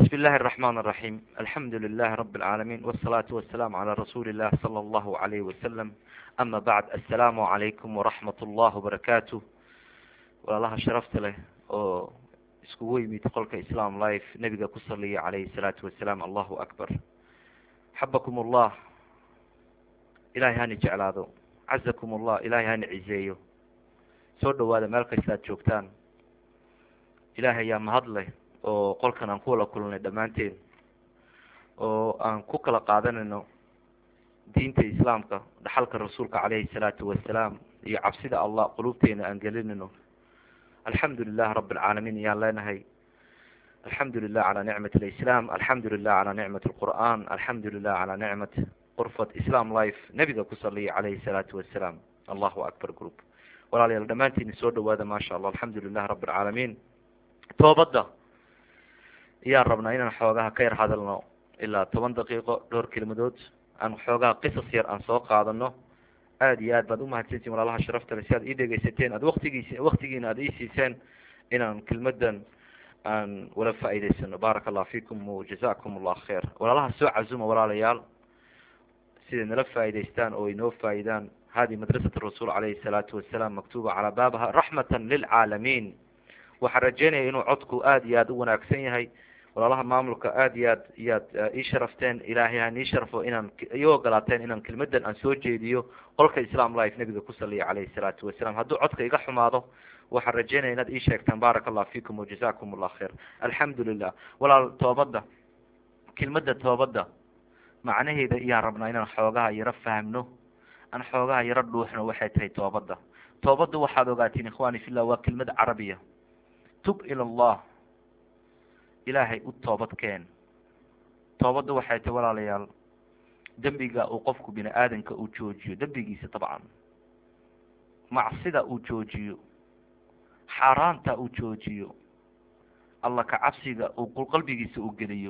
بسم الله الرحمن الرحيم الحمد لله رب العالمين والصلاة والسلام على رسول الله صلى الله عليه وسلم أما بعد السلام عليكم ورحمة الله وبركاته walaalaha sharafta leh oo iskugu yimid qolka islam life nebiga ku saliya calayhi salaatu wasalaam allahu akbar xabakum ullah ilahay hani jeclaado cazakum ullah ilahay hani cizeeyo soo dhawaada meel kasta ad joogtaan ilahay ayaa mahad leh oo qolkan aan ku wala kulnay dhammaanteen oo aan ku kala qaadanayno diinta islaamka dhaxalka rasuulka calayhi salaatu wasalaam iyo cabsida allah qulubteena aan gelinayno alxamdu lilah rab alcaalamiin ayaan leenahay alxamdu lilah calaa nicmat alislam alxamdu lilah calaa nicmat alqur'an alxamdu lilah calaa nicmat qurfat islam life nebiga ku saliya calayhi salaatu wasalaam allahu akbar group walaalayaal dhammaantiin soo dhawaada maasha allah alxamdu lilah rab alcaalamiin toobadda ayaan rabnaa inaan xoogaha ka yar hadalno ilaa toban daqiiqo dhowr kelmadood aan xoogaha qisas yar aan soo qaadano aada iyo aad baad umahadsantiin walaalaha sharafta le si aad ii dhegeysateen aad waktigiis waktigiina aad iisiiseen inaan kelmadan aan wala faa'iideysano baaraka allah fikum wajazakum allah khair walaalaha soo cazuma walaalayaal siday nala faa'iideystaan oo inoo faa'idaan hadi madrasat rasuul calayhi salaatu wasalaam maktuba calaa baabaha raxmatan lilcaalamiin waxaan rajeynaya inuu codku aada iyo aada u wanaagsan yahay walaalaha maamulka aada iyo aad iyaad ii sharafteen ilaahay han ii sharfo inaan ii ogolaateen inaan kelmadan aan soo jeediyo qolka islam life nebiga ku saliya calayhi salaatu wasalaam hadduu codka iga xumaado waxaan rajeynaya inaad ii sheegtaan baaraka allah fikum wajazakum allah khair alxamdu lilah walaal toobadda kelmadda toobadda macnaheeda ayaan rabnaa inaan xoogaha yaro fahmno aan xoogaha yaro dhuuxno waxay tahay toobadda toobadda waxaad ogaatiin ikhwani fillah waa kelmad carabiya tub ila allah ilaahay u toobad keen toobadda waxay tahay walaalayaal dembiga uu qofku bini aadanka uu joojiyo dembigiisa dabcan macsida uu joojiyo xaaraanta uu joojiyo alla ka cabsiga uu qalbigiisa uu geliyo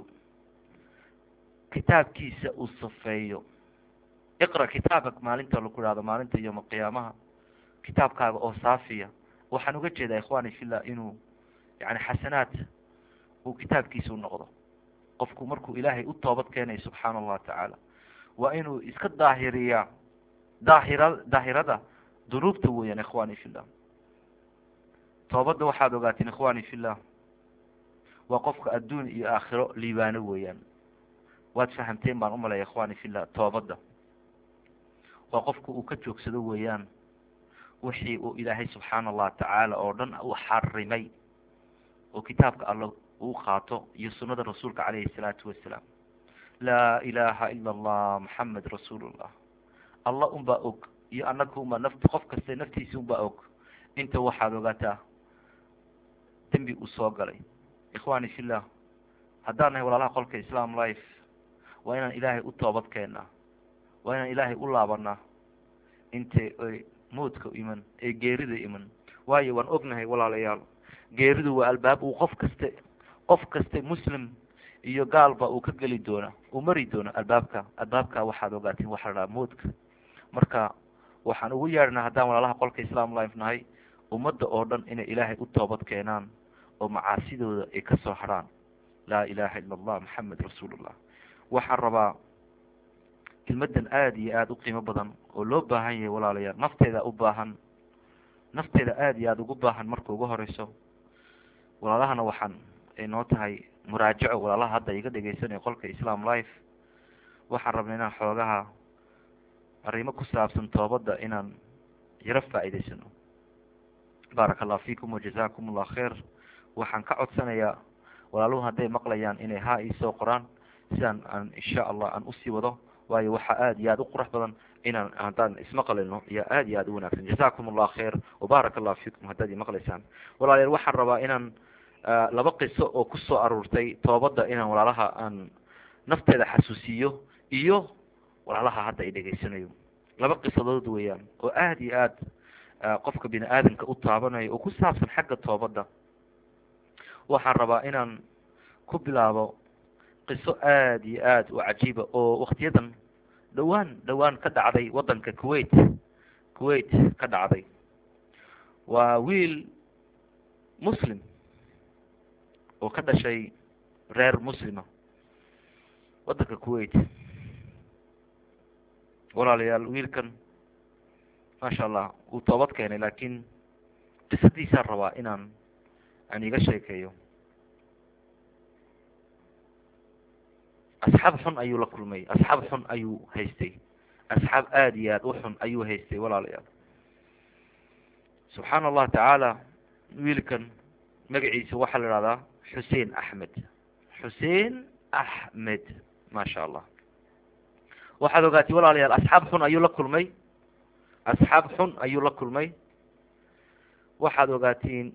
kitaabkiisa uu safeeyo iqra kitaabak maalinta laku ihahdo maalinta yoma qiyaamaha kitaabkaaga oo saafiya waxaan uga jeedaa ikhwani fillah inuu yani xasanaad uu kitaabkiisa u noqdo qofku markuu ilaahay u toobad keenayo subxaana allahu tacaala waa inuu iska daahiriyaa daahira daahirada dunuubta weeyaan ikhwani fillah toobadda waxaad ogaatiin ikhwani fillah waa qofka adduun iyo aakhiro liibaano weeyaan waad fahamteen baan umalaya ikhwani fillah toobadda waa qofka uu ka joogsado weeyaan wixii uu ilaahay subxaana allahu tacaala oo dhan uu xarimay oo kitaabka alla uu qaato iyo sunada rasuulka calayhi salaatu wasalaam laa ilaha ila allah maxamed rasuulullah allah unbaa og iyo anaga unbaa naf qof kaste naftiisa unbaa og inta waxaad ogaataa dembi uu soo galay ikhwani fillah haddaan nahay walaalaha qolka islam life waa inaan ilaahay u toobad keennaa waa inaan ilaahay u laabanaa intay ay mawdka iman ee geerida iman waayo waan ognahay walaalayaal geeridu waa albaab uu qof kaste qof kaste muslim iyo gaalba uu ka geli doona uu mari doono albaabka albaabka waxaad ogaatiin waxa la dhaha moodka marka waxaan ugu yeedhnaa haddaan walaalaha qolka islam life nahay ummadda oo dhan inay ilaahay u toobad keenaan oo macaasidooda ay kasoo harhaan laa ilaha ila allah maxamed rasuulullah waxaan rabaa kelmadan aada iyo aada u qiimo badan oo loo baahan yahay walaalayaal nafteeda u baahan nafteeda aada iyo aada ugu baahan marka ugu horeyso walaalahana waxaan ay noo tahay muraajaco walaalaha hadda iga dhegeysanaya qolka islam life waxaan rabnay inaan xoogaha arrimo ku saabsan toobadda inaan yaro faa'iideysano baaraka allah fikum wajazakum allah khair waxaan ka codsanayaa walaaluhu hadday maqlayaan inay haa iisoo qoraan sidaan aan insha allah aan usii wado waayo waxaa aada iyo aada u qurux badan inaan haddaan ismaqlino iyo aada iyo aada u wanaagsan jazakum allah khair wabaarak allah fikum haddaad imaqlaysaan walaalayaal waxaan rabaa inaan laba qiso oo kusoo aruurtay toobadda inaan walaalaha aan nafteeda xasuusiyo iyo walaalaha hadda ay dhegeysanayo laba qisadood weeyaan oo aada iyo aada qofka bini aadamka u taabanayo oo ku saabsan xagga toobadda waxaan rabaa inaan ku bilaabo qiso aada iyo aada u cajiiba oo waktiyadan dhowaan dhowaan ka dhacday waddanka kuwait kuwait ka dhacday waa wiil muslim oo ka dhashay reer muslima waddanka kuwait walaalayaal wiilkan maasha allah wuu toobad keenay laakiin qisadiisaan rabaa inaan aan iga sheekeeyo asxaab xun ayuu la kulmay asxaab xun ayuu haystay asxaab aada iyo aada u xun ayuu haystay walaalayaal subxaan allah tacaala wiilkan magaciisa waxaa la ihahdaa xuseen axmed xuseen axmed maasha allah waxaad ogaatay walaalayaal asxaab xun ayuu la kulmay asxaab xun ayuu la kulmay waxaad ogaatiin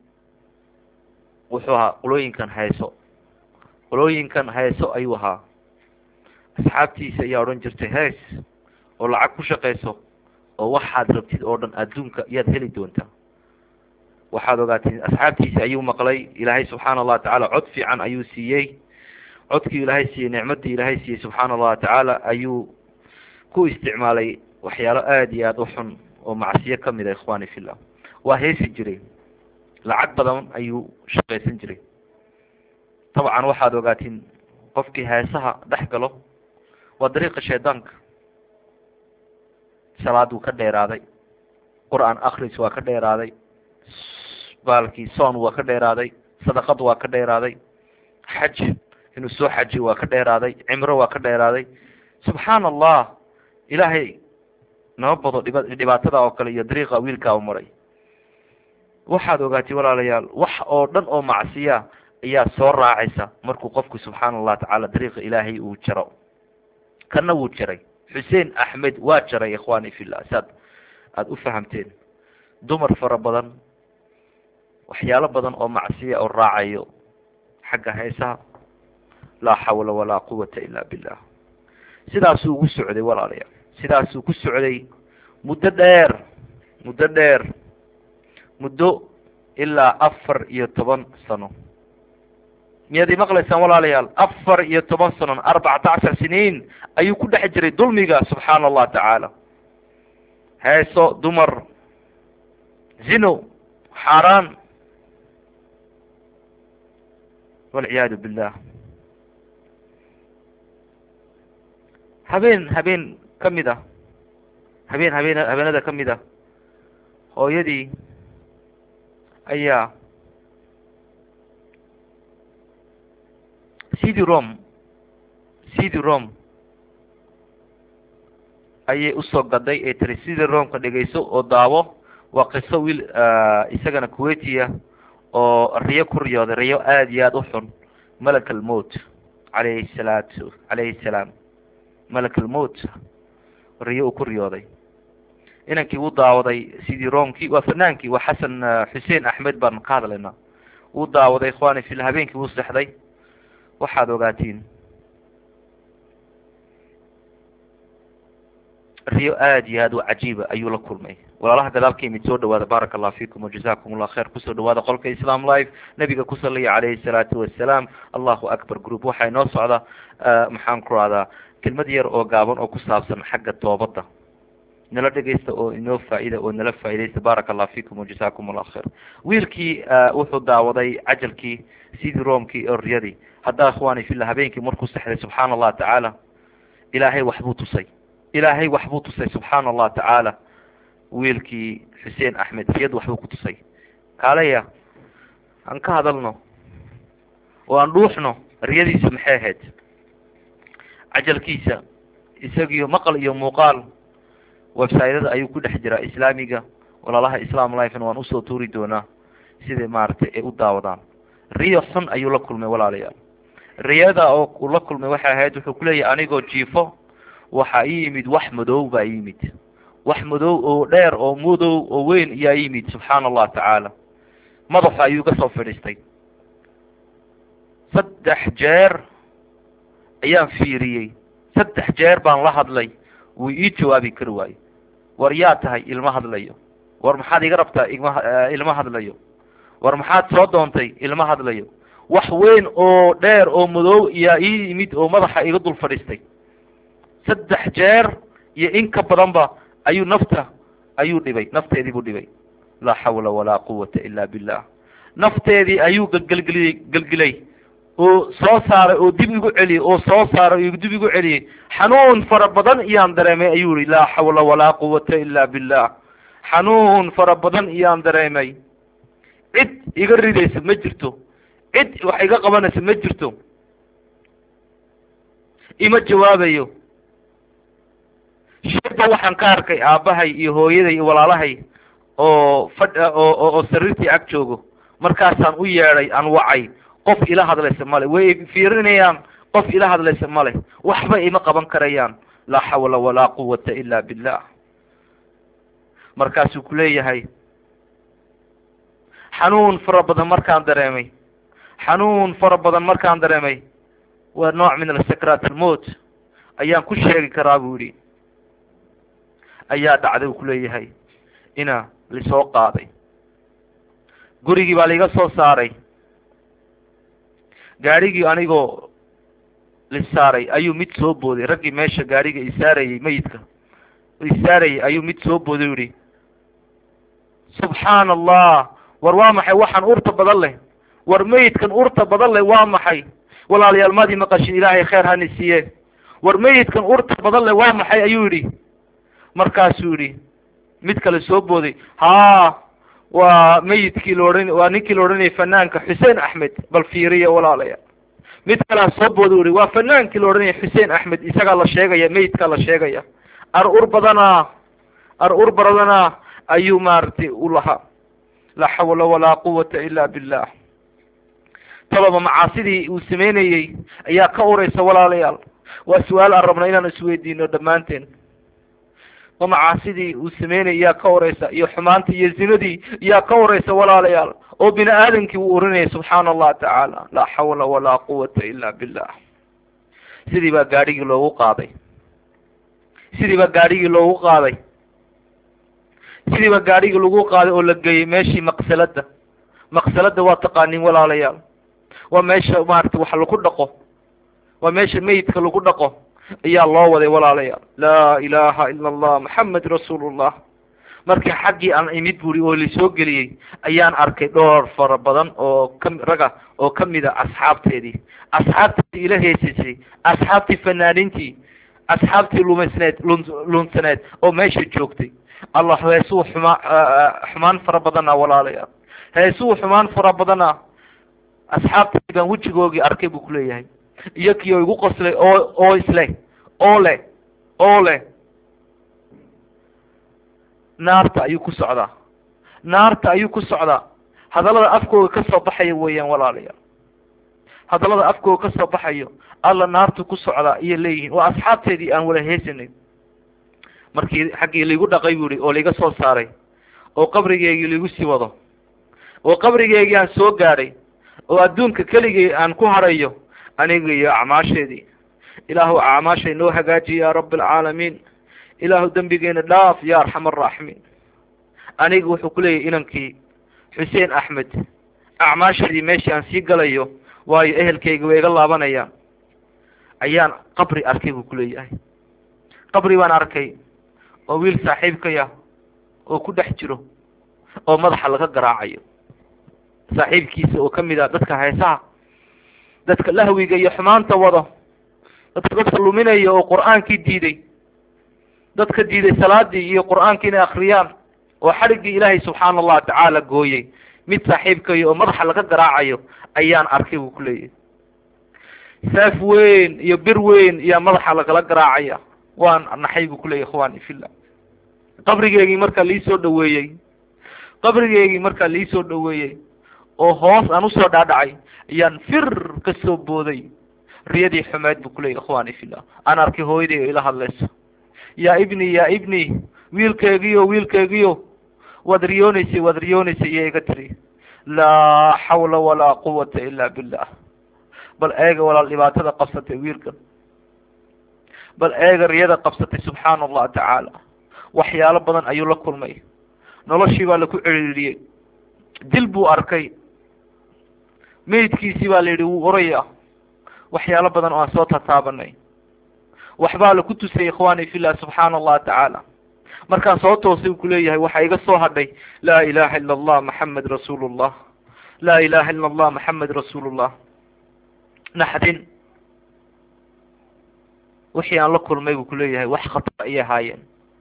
wuxuu ahaa qolooyinkan hayso qolooyinkan hayso ayuu ahaa asxaabtiisa ayaa odhan jirtay hees oo lacag ku shaqayso oo waxaad rabtid oo dhan adduunka iyaad heli doontaa waxaad ogaatiin asxaabtiisa ayuu maqlay ilaahay subxaana allah tacaala cod fiican ayuu siiyey codkii ilaahay siiyey nicmadii ilaahay siiyey subxaana allah tacaala ayuu ku isticmaalay waxyaalo aada iyo aada u xun oo macsiyo kamid a ikhwani fillah waa heesi jiray lacag badan ayuu shaqaysan jiray dabcan waxaad ogaatiin qofkii heesaha dhex galo waa dariiqa shaydaanka salaad wuu ka dheeraaday qur-aan akris waa ka dheeraaday baalkii soon waa ka dheeraaday sadaqad waa ka dheeraaday xaj inuu soo xajiyo waa ka dheeraaday cimro waa ka dheeraaday subxaana allah ilaahay nama bado dhiba dhibaatada oo kale iyo dariiqa wiilkaa u maray waxaad ogaatay walaalayaal wax oo dhan oo macsiya ayaa soo raacaysa markuu qofku subxaana allah tacaala dariiqa ilaahay uu jaro kana wuu jaray xuseen axmed waa jaray ikhwani fillah saad aada u fahamteen dumar fara badan waxyaalo badan oo macsiya oo raacayo xagga heesaha laa xawla walaa quwata ila billah sidaasuu ugu socday walaalayaal sidaasuu ku socday muddo dheer muddo dheer muddo ilaa afar iyo toban sano miyaad imaqlaysaan walaalayaal afar iyo toban sanon arbacata cashar siniin ayuu ku dhex jiray dulmiga subxaana allah tacaala heeso dumar zino xaaraan walciyaadu billah habeen habeen ka mid ah habeen habeen habeenada ka mid ah hooyadii ayaa cd rom cd rom ayay usoo gaday ee tiri cd romka dhegeyso oo daawo waa qiso wiil isagana kuwaitiya oo riyo ku riyooday riyo aada iyo aada u xun malak almowt calayhi salaatu calayhi salaam malak almowt riyo uu ku riyooday inankii wuu daawaday cd romkii waa fanaankii waa xasan xuseen axmed baan ka hadlaynaa wuu daawaday ikhwani fil habeenkii wuu sexday waxaad ogaatiin riyo aada iyo aada u cajiiba ayuu la kulmay walaalaha gadaalka imid soo dhawaada baaraka allah fikum wajazakum allah khayr kusoo dhawaada qolka islam live nabiga ku saliya calayhi salaatu wasalaam allahu akbar group waxaa inoo socda maxaan ku rahdaa kelmad yar oo gaaban oo ku saabsan xagga toobadda nala dhegeysta oo inoo faa-ida oo nala faa-idaysta baaraka allah fikum wajazakum allah khayr wiilkii wuxuu daawaday cajalkii sidii roomkii oo riyadii haddaa ikhwani fillah habeenkii markuu sexday subxaana allah tacaala ilaahay waxbuu tusay ilaahay waxbuu tusay subxaana allah tacaala wiilkii xuseen axmed riyad waxbuu ku tusay kaaleya aan ka hadalno oo aan dhuuxno riyadiisa maxay ahayd cajalkiisa isagiyo maqal iyo muuqaal websaytada ayuu ku dhex jiraa islaamiga walaalaha islam lifena waan usoo tuuri doonaa siday maaragtay ay u daawadaan riyo xun ayuu la kulmay walaalayaal riyada oo uu la kulmay waxay ahayd wuxuu kuleeyahay anigoo jiifo waxaa ii yimid wax madow baa yimid wax madow oo dheer oo madow oo weyn ayaa yimid subxaana allah tacaala madaxa ayuu ka soo fadhiistay saddex jeer ayaan fiiriyey saddex jeer baan la hadlay wuu ii jawaabi kari waayo war yaa tahay ilma hadlayo war maxaad iga rabtaa igma ilma hadlayo war maxaad soo doontay ilma hadlayo wax weyn oo dheer oo madow iyaa ii yimid oo madaxa iga dul fadhiistay saddex jeer iyo in ka badanba ayuu nafta ayuu dhibay nafteedii buu dhibay laa xawla walaa quwata ila billah nafteedii ayuu gelgelgeliyey gelgelay oo soo saaray oo dib igu celiyey oo soo saaray oo dib igu celiyey xanuun fara badan iyaan dareemay ayuu yihi laa xawla walaa quwata ila billah xanuun fara badan iyaan dareemay cid iga ridaysa ma jirto cid wax iga qabanaysa ma jirto ima jawaabayo shirba waxaan ka arkay aabbahay iyo hooyaday iyo walaalahay oo fadh oo oo sariirtii ag joogo markaasaan u yeedhay aan wacay qof ila hadlaysa male way fiirinayaan qof ila hadlaysa male waxba ima qaban karayaan laa xawla walaa quwata ila billah markaasuu ku leeyahay xanuun fara badan markaan dareemay xanuun fara badan markaan dareemay waa nooc min asakrat almot ayaan ku sheegi karaa buu yihi ayaa dhacday uu kuleeyahay ina lisoo qaaday gurigii baa laiga soo saaray gaadhigii anigoo lisaaray ayuu mid soo booday raggii meesha gaadhiga isaarayey mayidka isaarayey ayuu mid soo booday u yihi subxaana allah war waa maxay waxaan urta badan leh war meyidkan urta badan leh waa maxay walaalayaal maadii maqashin ilaahay kheer hani siiye war meyidkan urta badan leh waa maxay ayuu yidhi markaasuu yihi mid kale soo booday haa waa meyidkii la odhan waa ninkii la odhanayay fanaanka xuseen axmed bal fiiriya walaalaya mid kalea soo booda u yihi waa fanaankii la odhanayay xuseen axmed isagaa la sheegaya meyidkaa la sheegaya ar ur badana ar ur badana ayuu maaragtay u lahaa laa xawla walaa quwata ila billah talaba macaasidii uu sameynayey ayaa ka uraysa walaalayaal waa su-aal aan rabna inaan isweydiino dhammaanteen ma macaasidii uu sameynayay yaa ka uraysa iyo xumaantii iyo zinadii yaa ka uraysa walaalayaal oo bini aadamkii uu urinayay subxaana allah tacaala laa xawla walaa quwata ila billah sidii baa gaadhigii loogu qaaday sidii baa gaadhigii loogu qaaday sidii baa gaadhigii lagu qaaday oo la geeyey meeshii maqsalada maqsalada waa taqaaniin walaalayaal waa meesha maarata wax lagu dhaqo waa meesha meyidka lagu dhaqo ayaa loo waday walaalayaal laa ilaha ila allah maxamed rasuulullah markii xaggii aan imid buri oo lasoo geliyey ayaan arkay dhowr fara badan oo ka raga oo kamid a asxaabteedii asxaabtii ila heesaysay asxaabtii fanaaniintii asxaabtii lumaysneed lun lunsaneed oo meesha joogtay allah heesuu xumaa xumaan fara badana walaalayaal heesuu xumaan fara badana asxaabtii baan wejigoogii arkay buu kuleeyahay iyo kii oo igu qoslay oo oo isleh oo leh oo leh naarta ayuu ku socdaa naarta ayuu ku socdaa hadallada afkooga ka soo baxaya weeyaan walaalayaal hadallada afkooga ka soo baxayo alla naartu ku socdaa iyo leeyihiin waa asxaabteedii aan wala heesanay markii xaggii laigu dhaqay bu ihi oo laiga soo saaray oo qabrigeygii laigu sii wado oo qabrigeygii aan soo gaadhay oo adduunka keligii aan ku harayo aniga iyo acmaasheedii ilaahu acmaashay noo hagaajiy ya rabi alcaalamiin ilaahu dembigeena dhaaf ya arxam araaximiin aniga wuxuu kuleeyahy inankii xuseen axmed acmaasheedii meeshii aan sii galayo waayo ehelkayga way iga laabanayaan ayaan qabri arkay buu kuleeyahay qabri baan arkay oo wiil saaxiibkaya oo ku dhex jiro oo madaxa laga garaacayo saaxiibkiisa oo kamid ah dadka heesaha dadka lahwiga iyo xumaanta wado dadka dadka luminaya oo qur-aankii diiday dadka diiday salaadii iyo qur-aankii inay akriyaan oo xadhiggii ilaahay subxaana allahu tacaala gooyey mid saaxiibkayo oo madaxa laga garaacayo ayaan arkay buu kuleeyahy saaf weyn iyo bir weyn iyaa madaxa lagala garaacaya waan naxay buu kuleeyahy ikhwani fillah qabrigeygii markaa liisoo dhaweeyey qabrigeygii markaa liisoo dhaweeyey oo hoos aan usoo dhaadhacay ayaan fir ka soo booday riyadii xumeed buu kuleeyahy ikhwani fillah aan arkay hooyaday oo ila hadlayso yaa ibni yaa ibni wiilkeegiyo wiilkeegiyo waad riyooneysay waad riyooneysay iyo iga tiri laa xawla walaa quwata ila billah bal eega walaal dhibaatada qabsatay wiilkan bal eega riyada qabsatay subxaana allah tacaala waxyaalo badan ayuu la kulmay noloshii baa laku ciriiriyey dil buu arkay meydkiisii baa la yidhi wuu oraya waxyaalo badan oo aan soo tataabanay waxbaa laku tusay ikhwani fillah subxaana allah tacaala markaan soo toosay u kuleeyahay waxaa iga soo hadhay laa ilaha ila allah maxamed rasuulu llah laa ilaha ila allah maxamed rasuulu llah naxdin wixii aan la kulmay buu kuleeyahay wax khatar ayay ahaayeen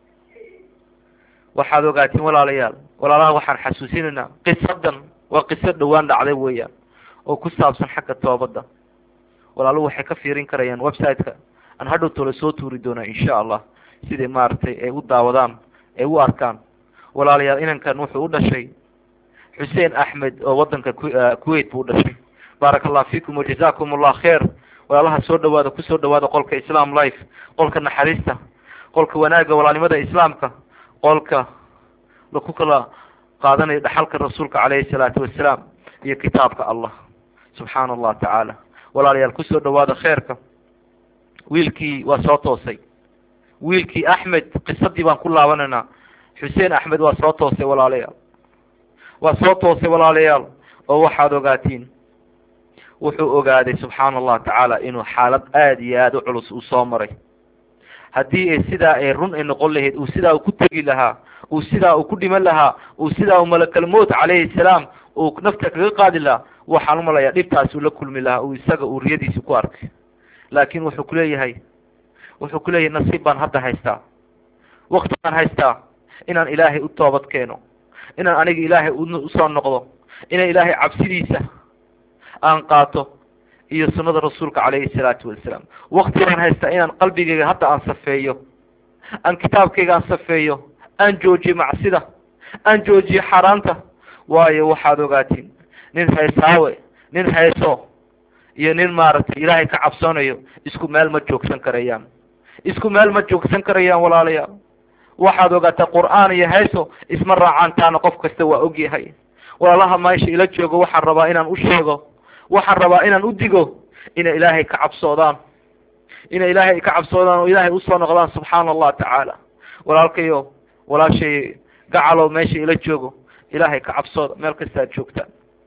waxaad ogaatiin walaalayaal walaalaha waxaan xasuusinaynaa qisadan waa qiso dhowaan dhacday weeyaan oo ku saabsan xagga toobadda walaaluhu waxay ka fiirin karayaan website-ka aan hadhow tole soo tuuri doonaa insha allah siday maaragtay ay u daawadaan ay u arkaan walaalayaal inankan wuxuu u dhashay xuseen axmed oo wadanka kuwait buu u dhashay baaraka allah fiikum wajazakum allah kheer walaalaha soo dhawaada kusoo dhawaada qolka islam life qolka naxariista qolka wanaagga walaalnimada islaamka qolka laku kala qaadanayo dhaxalka rasuulka calayhi salaatu wasalaam iyo kitaabka allah subxaana allah tacaala walaalayaal kusoo dhawaada kheerka wiilkii waa soo toosay wiilkii axmed qisadii baan ku laabanaynaa xuseen axmed waa soo toosay walaalayaal waa soo toosay walaalayaal oo waxaad ogaatiin wuxuu ogaaday subxaana allah tacaala inuu xaalad aada iyo aada u culus uu soo maray haddii ay sidaa ay run ay noqon lahayd uu sidaa uu ku tegi lahaa uu sidaa uu ku dhiman lahaa uu sidaa uu malakalmout calayhi salaam uu nafta kaga qaadi lahaa waxaan umalayaa dhibtaas uu la kulmi lahaa uu isaga uu riyadiisi ku arkay laakin wuxuu kuleeyahay wuxuu kuleeyahay nasiib baan hadda haystaa wakti baan haystaa inaan ilaahay u toobad keeno inaan aniga ilaahay usoo noqdo inaan ilaahay cabsidiisa aan qaato iyo sunada rasuulka calayhi salaatu wasalaam wakti baan haystaa inaan qalbigayga hadda aan safeeyo aan kitaabkayga aan safeeyo aan joojiyo macsida aan joojiyo xaaraanta waayo waxaad ogaatiin nin heesaawe nin heeso iyo nin maaragtay ilaahay ka cabsoonayo isku meel ma joogsan karayaan isku meel ma joogsan karayaan walaalayaal waxaad ogaataa qur'aan iyo heeso isma raacaantaana qof kasta waa ogyahay walaalaha meesha ila joogo waxaan rabaa inaan u sheego waxaan rabaa inaan u digo inay ilaahay ka cabsoodaan inay ilaahay ka cabsoodaan oo ilaahay usoo noqdaan subxaana allah tacaala walaalkayo walaashay gacalow meesha ila joogo ilaahay ka cabsooda meel kasta ad joogtaan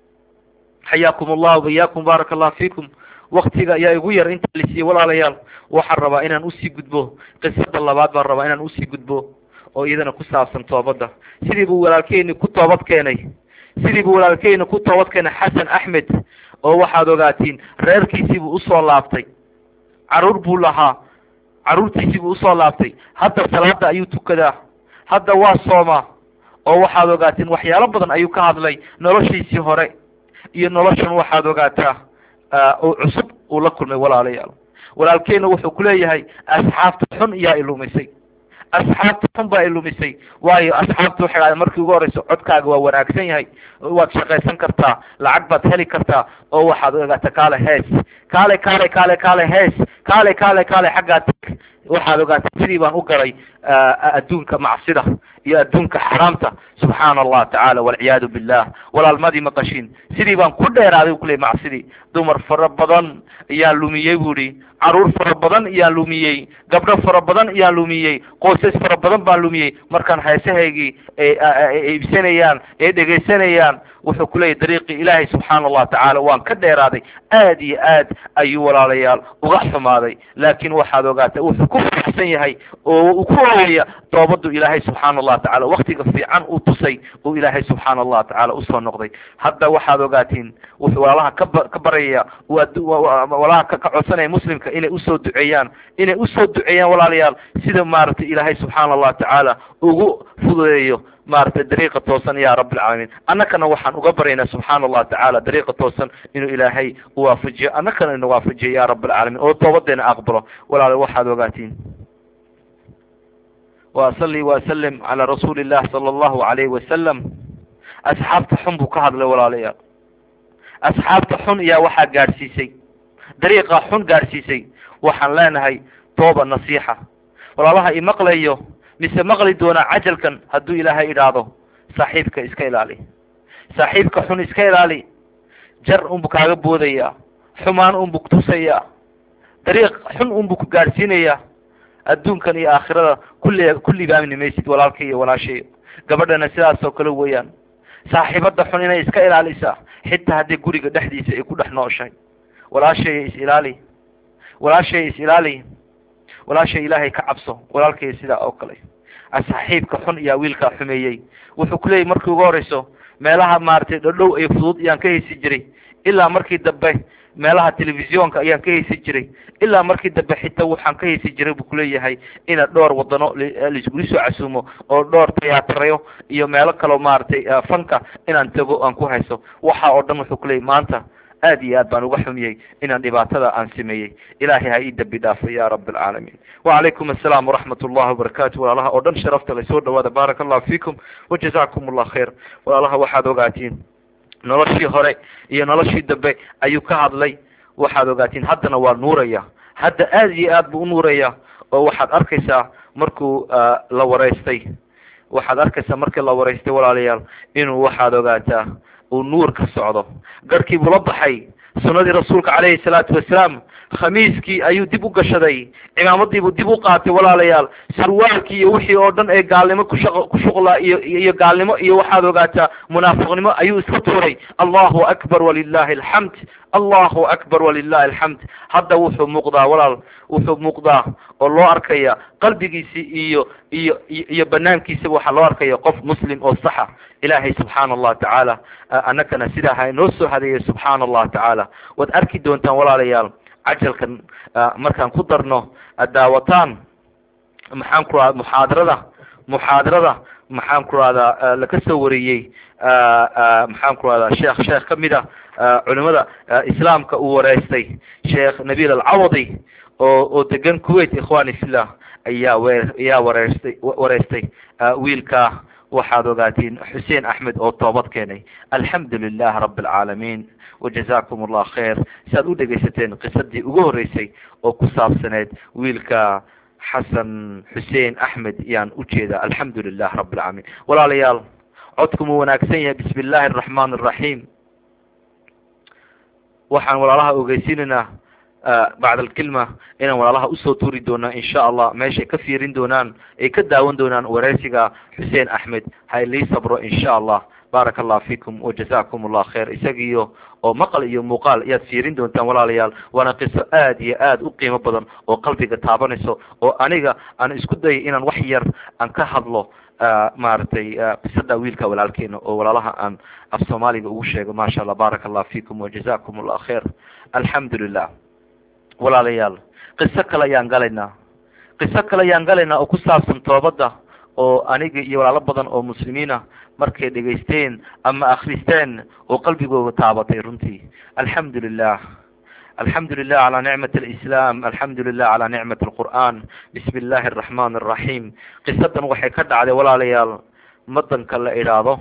xayaakum allah bayaakum baaraka allah fiikum waktiga ayaa igu yar inta la siiyey walaalayaal waxaan rabaa inaan usii gudbo qisada labaad baan rabaa inaan usii gudbo oo iyadana ku saabsan toobadda sidii buu walaalkeyni ku toobad keenay sidii buu walaalkeyni ku toobad keenay xasan axmed oo waxaad ogaatiin reerkiisii buu usoo laabtay caruur buu lahaa caruurtiisii buu usoo laabtay hadda salaada ayuu tukadaa hadda waa soomaa oo waxaad ogaatiin waxyaalo badan ayuu ka hadlay noloshiisii hore iyo noloshan waxaad ogaataa oo cusub uu la kulmay walaalayaal walaalkeena wuxuu kuleeyahay asxaabta xun iyaa ilumisay asxaabta xun baa ilumisay waayo asxaabta waxay dhahday markii ugu horeyso codkaaga waa wanaagsan yahay waad shaqaysan kartaa lacag baad heli kartaa oo waxaad ogaataa kaale hees kaale kaale kaale kaale hees kaale kaale kaale xaggaa tag waxaad ogaataa sidii baan u galay adduunka macsida iyo adduunka xaraamta subxaana allah tacaala walciyaadu billah walaalmadii maqashin sidii baan ku dheeraaday u kuley macsidii dumar fara badan ayaan lumiyey bu ihi caruur fara badan ayaan lumiyey gabdho fara badan ayaan lumiyey qoysas fara badan baan lumiyey markaan heesahaygii iibsanayaan ee dhegaysanayaan wuxuu kuleeyahy dariiqii ilaahay subxaana allah tacaala waan ka dheeraaday aad iyo aad ayuu walaalayaal uga xumaaday laakin waxaad ogaata wuxuu ku faraxsan yahay oo uu ku oogaya toobadu ilaahay subxaana allah tacala waktiga fiican uu tusay uu ilaahay subxaana allah tacaala usoo noqday hadda waxaad ogaatiin wuxuu walaalaha kaba ka baryaya walaalaha ka codsanaya muslimka inay usoo duceeyaan inay usoo duceeyaan walaalayaal sida maaragtay ilaahay subxaana allah tacaala ugu fududeeyo maaragtay dariiqa toosan ya rabi alcaalamiin annakana waxaan uga baryaynaa subxaana allah tacaala dariiqa toosan inuu ilaahay uwaafajiyo annakana ina waafajiyo ya rabi alcaalamiin oo toobadeena aqbalo walaala waxaad ogaatiin waasali wasalim calaa rasuuli illah sala allahu alayhi wasalam asxaabta xun buu ka hadlay walaalayaal asxaabta xun ayaa waxaa gaadhsiisay dariiqa xun gaadhsiisay waxaan leenahay tooba nasiixa walaalaha imaqlayo mise maqli doonaa cajalkan hadduu ilaahay idhaahdo saaxiibka iska ilaali saaxiibka xun iska ilaali jar unbu kaaga boodaya xumaan unbu kutusaya dariiq xun unbu ku gaadhsiinaya adduunkan iyo aakhirada kulli kulli baamini maysid walaalka iyo walaashayo gabadhana sidaas oo kale weeyaan saaxiibada xun inay iska ilaalisa xitaa haddii guriga dhexdiisa ay ku dhex nooshahay walaashaya is ilaali walaashaya is ilaali walaashay ilaahay ka cabso walaalkay sidaa oo kale saaxiibka xun iyaa wiilkaa xumeeyey wuxuu kuleeyahy markii ugu horeyso meelaha maaragtay dhodhow ay fudud iyaan ka heysi jiray ilaa markii dambe meelaha telefisyoonka ayaan ka haysan jiray ilaa markii dambe xitaa waxaan ka haysan jiray buu kuleeyahay ina dhowr wadano laisgula soo casuumo oo dhowr tiyaatarayo iyo meelo kaleo maaragtay fanka inaan tago aan ku hayso waxa oo dhan wuxuu kuleeyahy maanta aad iyo aad baan uga xumiyey inaan dhibaatada aan sameeyey ilaahay ha ii dambi dhaafo ya rab alcaalamiin wacalaykum assalaam waraxmat ullahi wabarakaatu walaalaha oo dhan sharafta la soo dhawaada baaraka allahu fiikum wajazakum allah khayr walaalaha waxaad ogaatiin noloshii hore iyo noloshii dambe ayuu ka hadlay waxaad ogaatiin haddana waa nuuraya hadda aad iyo aad buu u nuuraya oo waxaad arkaysaa markuu la wareystay waxaad arkaysaa markii la wareystay walaalayaal inuu waxaad ogaataa uu nuur ka socdo garhkii buu la baxay sunadii rasuulka calayhi salaatu wasalaam khamiiskii ayuu dib u gashaday cimaamadiibuu dib u qaatay walaalayaal sarwaalkii iyo wixii oo dhan ee gaalnimo kushaq ku shuqlaa iyo iyo gaalnimo iyo waxaad ogaataa munaafiqnimo ayuu iska tuuray allahu akbar walilahi alxamd allahu akbar walilahi alxamd hadda wuxuu muuqdaa walaal wuxuu muuqdaa oo loo arkaya qalbigiisi iyo iyo iyo banaankiisaba waxaa loo arkaya qof muslim oo saxa ilaahay subxaana allah tacaala annagana sidaa ha inoo soo hadeeya subxaana allah tacaala waad arki doontaan walaalayaal cajalkan markaan ku darno daawataan maxaan ku rahda muxaadarada muxaadarada maxaan ku rahdaa laka soo wariyey maxaan ku rahdaa sheekh sheekh kamid a culimada islaamka uu wareystay sheekh nabil alcawadi oo oo degan kuwait ikhwani fillah ayaa we ayaa wareystay wareystay wiilka waxaad ogaatiin xuseen axmed oo toobad keenay alxamdu lilah rabi alcaalamiin wajazakum allah khayr si aad u dhegaysateen qisadii ugu horeysay oo ku saabsaneed wiilka xasan xuseen axmed yaan ujeeda alxamdu lilah rabi alcaalamiin walaalayaal codku mu wanaagsan yahay bismi illaahi araxmaan araxiim waxaan walaalaha ogeysiinaynaa bacd alkilma inaan walaalaha usoo tuuri doonaa insha allah meeshay ka fiirin doonaan ay ka daawan doonaan wareysiga xuseen axmed ha lii sabro insha allah baaraka allah fiikum wajazakum allah khayr isagiyo oo maqal iyo muuqaal ayaad fiirin doontaan walaalayaal waana qiso aad iyo aad u qiimo badan oo qalbiga taabanayso oo aniga aan isku dayay inaan wax yar aan ka hadlo maaragtay qisada wiilka walaalkeena oo walaalaha aan af soomaaliga ugu sheego maasha allah baaraka allah fiikum wajazakum allah khayr alxamdu lilah walaalayaal qiso kale ayaan galaynaa qiso kale ayaan galaynaa oo ku saabsan toobadda oo aniga iyo walaalo badan oo muslimiina markay dhegaysteen ama akristeen oo qalbigooga taabatay runtii alxamdu lilah alxamdu lilah calaa nicmat alislaam alxamdu lilah calaa nicmat alqur'an bismi illaahi araxmaan araxiim qisadan waxay ka dhacday walaalayaal wadanka la idhaahdo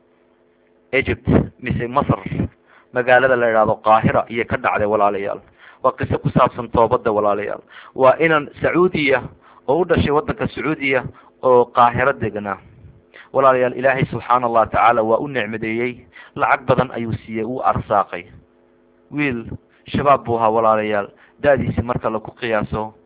egypt mise masr magaalada la idhaahdo qaahira iyay ka dhacday walaalayaal waa qiso ku saabsan toobadda walaalayaal waa inan sacuudiya oo u dhashay wadanka sacuudiya oo qaahiro deganaa walaalayaal ilaahay subxaana allah tacaala waa u nicmadeeyey lacag badan ayuu siiyey uu arsaaqay wiil shabaab buu ahaa walaalayaal da-diisi marka laku qiyaaso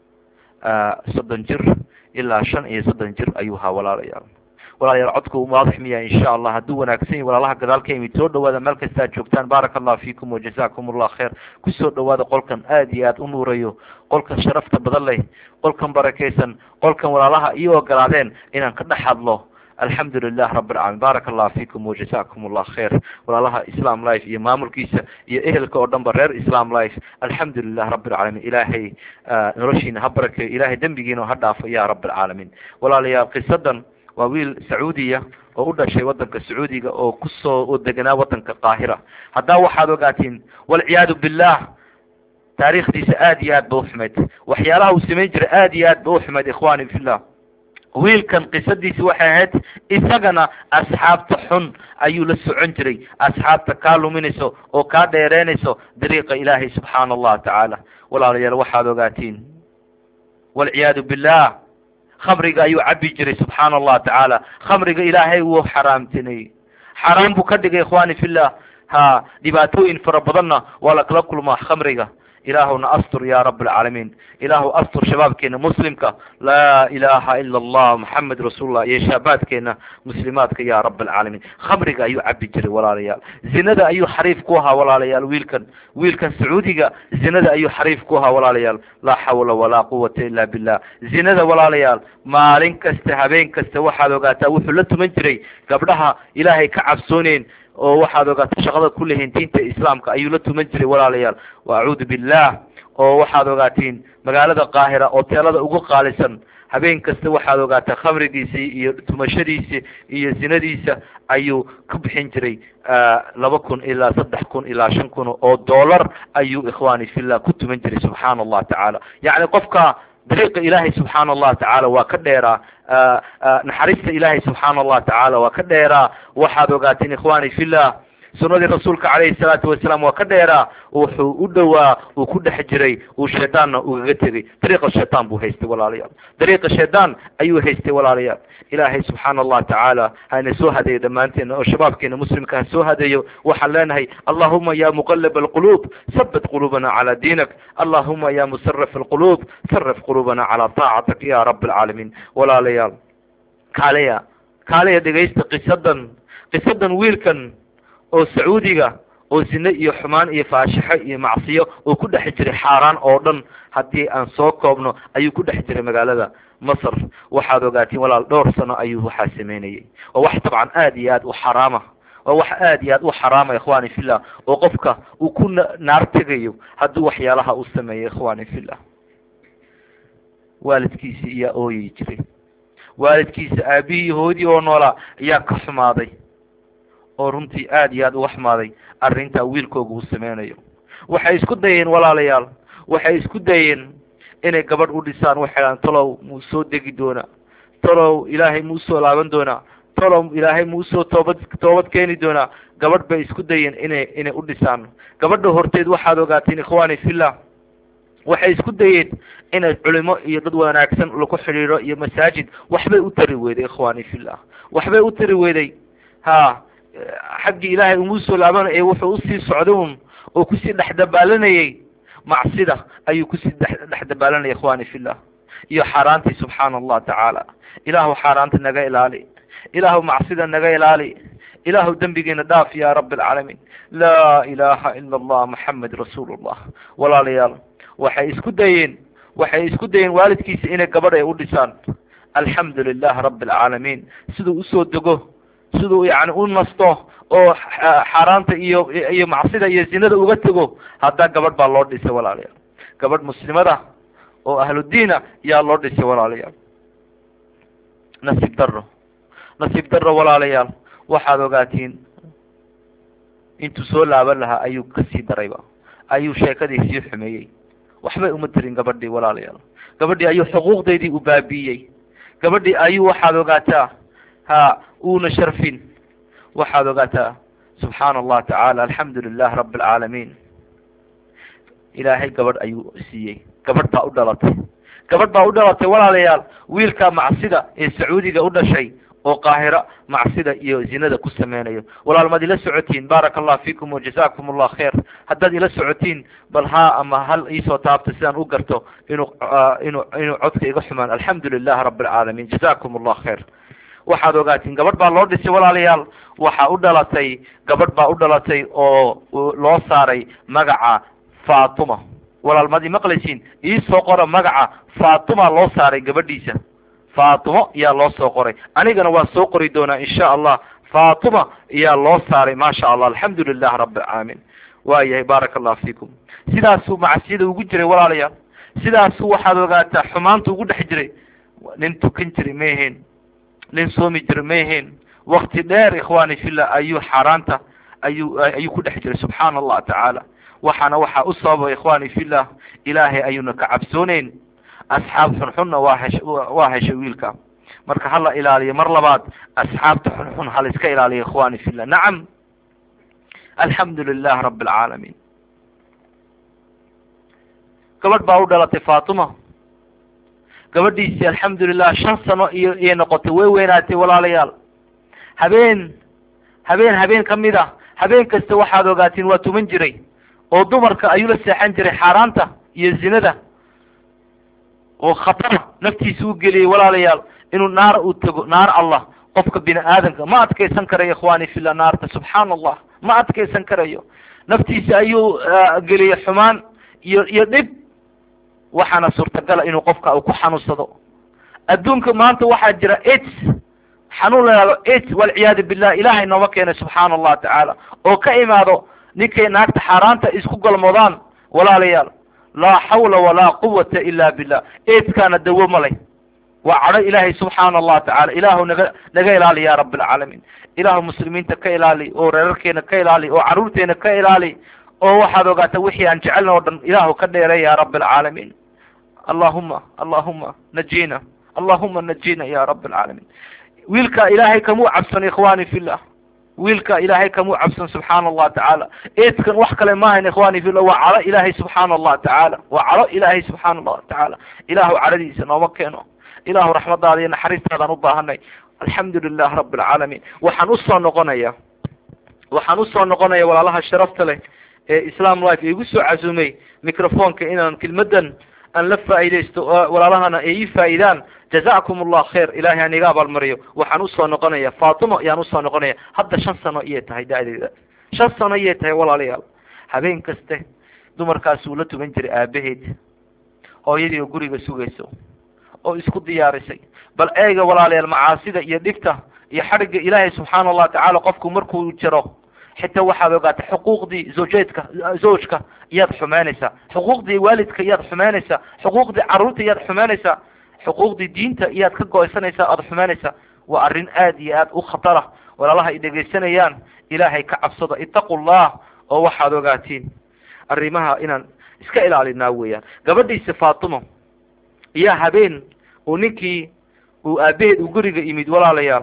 soddon jir ilaa shan iyo soddon jir ayuu ahaa walaalayaal walaalayaal codku waadix miya insha allah hadduu wanaagsan yahy walaalaha gadaal ka yimid soo dhawaada meel kasta ad joogtaan baaraka allah fiikum wajazakum allah khayr kusoo dhawaada qolkan aad iyo aad u nuurayo qolkan sharafta badan leh qolkan barakaysan qolkan walaalaha iyo ogolaadeen inaan ka dhex hadlo alxamdu lilah rabi alcalamin baaraka allah fiikum wajazakum allah khayr walaalaha islam life iyo maamulkiisa iyo ehelka oo dhan ba reer islam life alxamdu lilah rabi alcalamin ilaahay noloshiina ha barakeeyo ilahay dembigiina ha dhaafo ya rabi alcaalamiin walaalayaal qisadan waa wiil sacuudiya oo u dhashay wadanka sacuudiga oo kusoo oo deganaa wadanka qaahira haddaa waxaad ogaatiin walciyaadu billah taariikhdiisa aad iyo aad ba uxumayd waxyaalaha uu samayn jiray aad iyo aad ba uxumayd ikhwani fillah wiilkan qisadiisi waxay ahayd isagana asxaabta xun ayuu la socon jiray asxaabta kaa luminayso oo kaa dheereynayso dariiqa ilaahay subxaana allah tacaala walaalayaal waxaad ogaatiin walciyaadu billah khamriga ayuu cabi jiray subxaana allah tacaala khamriga ilaahay wuu xaraamtinay xaraam buu ka dhigay ikhwani fillah ha dhibaatooyin fara badanna waa lakala kulmaa khamriga ilaahuna astur ya rab alcaalamiin ilaahu astur shabaabkeena muslimka laa ilaha ila allah maxamed rasuulullah iyo shaabaadkeena muslimaadka ya rab alcaalamiin khamriga ayuu cabi jiray walaalayaal zinada ayuu xariif ku ahaa walaalayaal wiilkan wiilkan sacuudiga zinada ayuu xariif ku ahaa walaalayaal laa xawla walaa quwata ila billah zinada walaalayaal maalin kasta habeen kasta waxaad ogaataa wuxuu la tuman jiray gabdhaha ilaahay ka cabsooneyn oo waxaad ogaatay shaqada ku lehiin diinta islaamka ayuu la tuman jiray walaalayaal wa acuudu billah oo waxaad ogaatiin magaalada qaahira oo teelada ugu qaalisan habeen kasta waxaad ogaataa khamrigiisii iyo tumashadiisi iyo zinadiisa ayuu ka bixin jiray laba kun ilaa saddex kun ilaa shan kun oo dollar ayuu ikhwani fillah ku tuman jiray subxaana allah tacaala yacni qofka dariiqa ilaahay subxaana allah tacaala waa ka dheeraa naxariista ilaahay subxaana allah tacaala waa ka dheeraa waxaad ogaateen ikhwani fillah sunadii rasuulka calayhi salaatu wasalaam waa ka dheeraa wuxuu u dhowaa uu ku dhex jiray uu shaydaanna ugaga tegay dariiqa shaytaan buu haystay walaalayaal dariiqa shaydaan ayuu haystay walaalayaal ilaahay subxaana allah tacaala hana soo hadeeyo dhammaanteena oo shabaabkeena muslimka ha soo hadeeyo waxaan leenahay allahuma ya muqalib alquluub sabit quluubana calaa diinak allahuma ya musarif alquluub sarif quluubana calaa taacatak ya rab alcaalamiin walaalayaal kaaleya kaaleya dhegaysta qisadan qisadan wiilkan oo sacuudiga oo zine iyo xumaan iyo faashixo iyo macsiyo oo ku dhex jiray xaaraan oo dhan haddii aan soo koobno ayuu ku dhex jiray magaalada masr waxaad ogaatiin walaal dhowr sano ayuu waxaa sameynayay oo wax dabcan aad iyo aad u xaraama waa wax aad iyo aad u xaraama ikhwani fillah oo qofka uu ku naar tegayo hadduu waxyaalaha u sameeyo ikhwani fillah waalidkiisi iyaa ooyi jiray waalidkiisa aabihii hoodii oo noolaa ayaa ka xumaaday oo runtii aad iyo aad uga xumaaday arrintaa wiilkooga uu sameynayo waxay isku dayeen walaalayaal waxay isku dayeen inay gabadh u dhisaan waxay dhahan talow muu soo degi doonaa talow ilaahay muu soo laaban doonaa talow ilaahay muu soo toobad toobad keeni doonaa gabadh bay isku dayeen inay inay u dhisaan gabadha horteed waxaad ogaateen ikhwani fillah waxay isku dayeen inay culimo iyo dad wanaagsan lagu xidhiidho iyo masaajid waxbay u tari weyday ikhwani fillah waxbay u tari weyday ha xaggii ilaahay umuu soo laabanaya wuxuu usii socday un oo kusii dhexdabaalanayay macsida ayuu kusii dhexdabaalanaya ikhwani fillah iyo xaaraantii subxaana allah tacaala ilaahu xaaraanta naga ilaali ilaahu macsida naga ilaali ilaahu dembigeena dhaaf ya rabi alcaalamiin laa ilaha ila allah maxamed rasuul llah walaalayaal waxay isku dayeen waxay isku dayeen waalidkiisa inay gabadh ay u dhisaan alxamdu lilah rabi alcaalamiin siduu usoo dego siduu yani u nasto oo xaaraanta iyo iyo macsida iyo zinada uga tego haddaa gabadh baa loo dhisay walaalayaal gabadh muslimada oo ahludiina yaa loo dhisay walaalayaal nasiib daro nasiib daro walaalayaal waxaad ogaatiin intuu soo laaban lahaa ayuu kasii darayba ayuu sheekadii sii xumeeyey waxbay uma tirin gabadhii walaalayaal gabadhii ayuu xuquuqdeydii u baabiiyey gabadhii ayuu waxaad ogaataa ha uuna sharfin waxaad ogaataa subxaana allah tacaala alxamdu lilah rabi alcaalamiin ilaahay gabadh ayuu siiyey gabadh baa u dhalatay gabadh baa u dhalatay walaalayaal wiilka macsida ee sacuudiga u dhashay oo qaahira macsida iyo zinada ku sameynayo walaal maad ila socotiin baaraka allah fiikum wajazakum allah khair haddaad ila socotiin bal haa ama hal iisoo taabta sidaan u garto inuu inuu inuu codka iga xumaan alxamdu lilah rabi alcaalamiin jazakum allah khair waxaad ogaatiin gabadh baa loo dhisay walaalayaal waxaa u dhalatay gabadh baa u dhalatay oo loo saaray magaca fatuma walaal maad imaqlaysiin iisoo qora magaca fatuma loo saaray gabadhiisa fatumo yaa loo soo qoray anigana waa soo qori doonaa insha allah fatuma yaa loo saaray maasha allah alxamdu lilah rabi alcaalamiin waayahay baaraka allah fiikum sidaasuu macsiyada ugu jiray walaalayaal sidaasuu waxaad ogaataa xumaanta ugu dhex jiray nin tukan jiray ma ahayn nin soomi jira ma ahayn wakti dheer ikhwani fillah ayuu xaaraanta ayuu ayuu ku dhex jiray subxaana allah tacaala waxaana waxaa u sababa ikhwani fillah ilaahay ayuuna ka cabsooneyn asxaab xunxunna waa hesh waa heshay wiilka marka hala ilaaliyo mar labaad asxaabta xunxun hala iska ilaaliyo ikhwani fillah nacam alxamdu lilah rabi alcaalamiin gabadh baa u dhalatay fatuma gabadhiisii alxamdulilah shan sano iyo iyay noqotay way weynaatay walaalayaal habeen habeen habeen kamid a habeen kasta waxaad ogaatiin waa tuman jiray oo dumarka ayuu la seexan jiray xaaraanta iyo zinada oo khatar naftiisa u geliyay walaalayaal inuu naar u tego naar allah qofka bini aadamka ma adkaysan karayo ikhwani fillah naarta subxaana allah ma adkaysan karayo naftiisa ayuu geliyay xumaan iyo iyo dhib waxaana suurtagala inuu qofka uu ku xanuunsado adduunka maanta waxaa jira aids xanuun la yihahdo aids walciyaadu billah ilaahay nooma keenay subxaana allah tacaala oo ka imaado ninkay naagta xaaraanta isku galmoodaan walaalayaal laa xawla walaa quwata ila billah aids-kaana dawo ma leh waa cadho ilaahay subxaana allah tacala ilaahu naga naga ilaali ya rabi alcaalamiin ilaahu muslimiinta ka ilaali oo reerarkeena ka ilaali oo carruurteena ka ilaali oo waxaad ogaata wixii aan jecelna oo dhan ilaahu ka dheeray ya rabi alcaalamiin allahuma allahuma najina allahuma najina ya rabi alcaalamiin wiilka ilaahay kamuu cabsan ikhwani fillah wiilka ilaahay kamuu cabsan subxaana allah tacaala eedkan wax kale maahayn ikhwani fillah waa cadho ilaahay subxaana allah tacaala waa cadho ilaahay subxaana allah tacaala ilaahu cadhadiisa nooma keeno ilaahu raxmadaada iyo naxariistaadaan u baahanay alxamdu lilah rabi alcaalamiin waxaan usoo noqonaya waxaan usoo noqonaya walaalaha sharafta leh ee islam life igu soo casumay microfonka inaan kelmadan aan la faa'iidaysto walaalahana ay ii faa'iidaan jazakum allah khair ilahay aan iga abaalmariyo waxaan usoo noqonaya fatima ayaan usoo noqonaya hadda shan sano iyay tahay da-deeda shan sano iyay tahay walaalayaal habeen kaste dumarkaas uu la tugan jiray aabaheed hooyadii oo guriga sugayso oo isku diyaarisay bal eega walaalayaal macaasida iyo dhibta iyo xadhigga ilaahay subxaana allah tacaala qofku markuu jiro xitaa waxaad ogaata xuquuqdii zawjeedka zawjka iyaad xumeynaysaa xuquuqdii waalidka iyaad xumeynaysaa xuquuqdii carruurta iyaad xumeynaysaa xuquuqdii diinta iyaad ka go-aysanaysaa aada xumeynaysaa waa arrin aad iyo aad u khatara walaalaha ay dhegaysanayaan ilaahay ka cabsada itaqu llah oo waxaad ogaatiin arrimaha inaan iska ilaalinaa weeyaan gabadhiisa faatimo iyo habeen uu ninkii uu aabaheed uu guriga yimid walaalayaal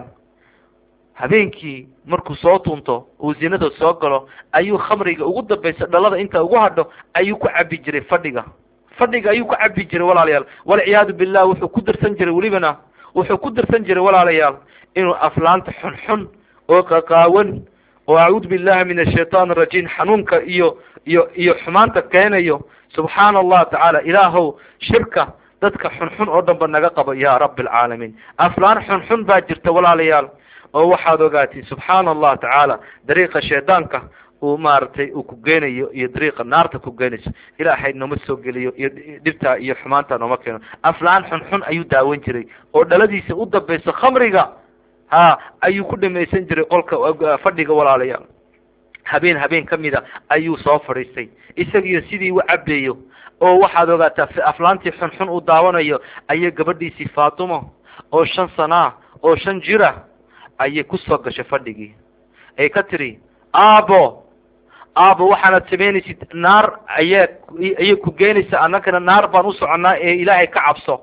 habeenkii markuu soo tunto uu zinada soo galo ayuu khamriga ugu dambaysa dhalada inta ugu hadho ayuu ku cabi jiray fadhiga fadhiga ayuu ku cabi jiray walaalayaal walciyaadu billah wuxuu ku dirsan jiray welibana wuxuu ku dirsan jiray walaalayaal inuu aflaanta xunxun oo qaqaawan oo acuudu billahi min ashaytaan arajiim xanuunka iyo iyo iyo xumaanta keenayo subxaana allah tacaala ilaahow shirka dadka xunxun oo dhan ba naga qabo ya rabi alcaalamiin aflaan xunxun baa jirta walaalayaal oo waxaad ogaatiin subxaana allah tacaala dariiqa shaydaanka uu maaragtay uu ku geenayo iyo dariiqa naarta ku geenayso ilaahay nooma soo geliyo iyo dhibtaa iyo xumaanta nooma keeno aflaan xunxun ayuu daawan jiray oo dhaladiisa u dambayso khamriga ha ayuu ku dhamaysan jiray qolka fadhiga walaalayaal habeen habeen kamida ayuu soo fadhiistay isagiyo sidii u cabeeyo oo waxaad ogaataa aflaantii xunxun uu daawanayo ayay gabadhiisii faatimo oo shan sanaa oo shan jira ayay kusoo gashay fadhigii ay ka tiri aabo aabo waxaanad samaynaysid naar ayaa ayay ku geenaysaa annagana naar baan u soconnaa ee ilaahay ka cabso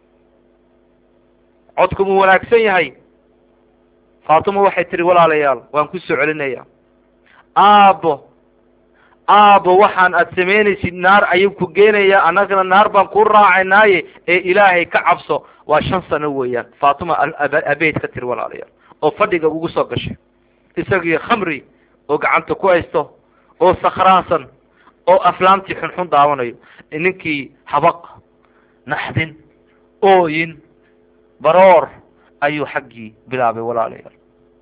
codku muu wanaagsan yahay faatimo waxay tihi walaalayaal waan ku soo celinaya aabo aabo waxaan aad samaynaysid naar ayuu ku geenayaa annagana naar baan ku raacaynaaye ee ilaahay ka cabso waa shan sano weeyaan faatuma abeed ka tiri walaalayaal oo fadhiga ugu soo gashay isagii khamri oo gacanta ku haysto oo sakhraansan oo aflaamtii xunxun daawanayo ninkii habaq naxdin ooyin baroor ayuu xaggii bilaabay walaalayaal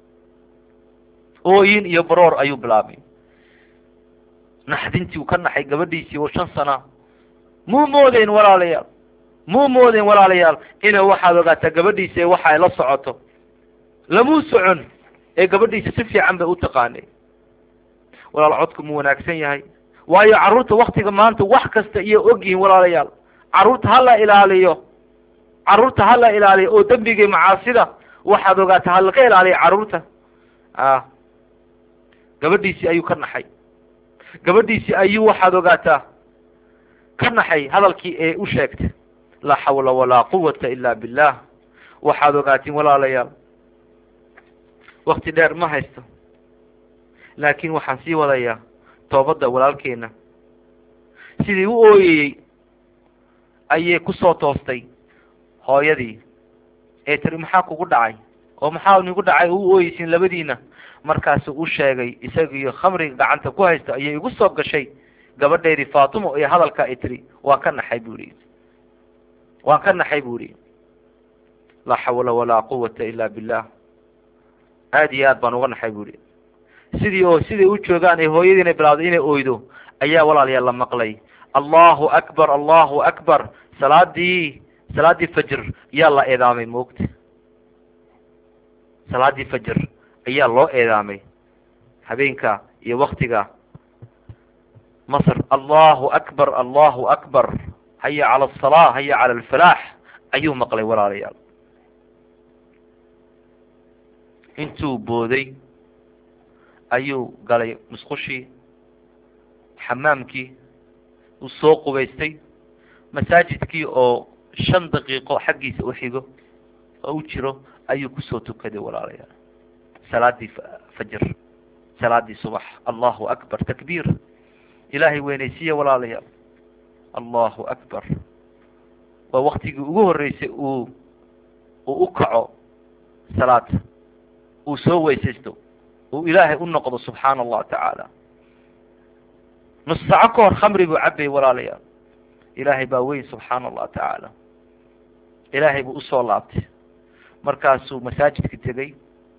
ooyin iyo baroor ayuu bilaabay naxdintii uu ka naxay gabadhiisii oo shan sana muu moodeyn walaalayaal muu moodeyn walaalayaal inay waxaad ogaataa gabadhiisa ee waxa ay la socoto lamuu socon ee gabadhiisa si fiican bay u taqaanay walaal codku mu wanaagsan yahay waayo carruurta waktiga maanta wax kasta iyo ogyihiin walaalayaal carruurta hala ilaaliyo carruurta hala ilaaliyo oo dembigii macaasida waxaad ogaataa halaga ilaaliya carruurta a gabadhiisii ayuu ka naxay gabadhiisii ayuu waxaad ogaataa ka naxay hadalkii ee u sheegtay laa xawla walaa quwata ila billah waxaad ogaatiin walaalayaal wakti dheer ma haysto laakiin waxaan sii wadayaa toobadda walaalkeena sidii u ooyayey ayay kusoo toostay hooyadii ee tiri maxaa kugu dhacay oo maxaa nigu dhacay u ooyeysin labadiina markaasu u sheegay isagiiyo khamriga gacanta ku haysta ayay igu soo gashay gabadheedii faatimo iyo hadalka ay tiri waan ka naxay bu ihi waan ka naxay bu ihi laa xawla walaa quwata ila billah aada iyo aad baan uga naxay bu ihi sidii oo siday u joogaan ee hooyadiina bilawday inay oydo ayaa walaalayaal la maqlay allahu akbar allahu akbar salaadii salaadii fajr yaa la eedaamay moogta salaadii fajar ayaa loo eedaamay habeenka iyo waktiga masr allahu akbar allahu akbar haya cala asalaa haya cala alfalaax ayuu maqlay walaalayaal intuu booday ayuu galay musqushii xamaamkii uu soo qubaystay masaajidkii oo shan daqiiqo xaggiisa u xigo oo u jiro ayuu kusoo tukaday walaalayaal salaadii fajr salaadii subax allahu akbar takbiir ilaahay weynaysiiya walaalayaal allahu akbar waa waktigii ugu horreysay uu uu u kaco salaad uu soo weysaysto uu ilaahay u noqdo subxaana allah tacaala nus saco ka hor khamri buu cabayay walaalayaal ilaahay baa weyn subxaana allah tacaala ilaahay buu usoo laabtay markaasuu masaajidka tegey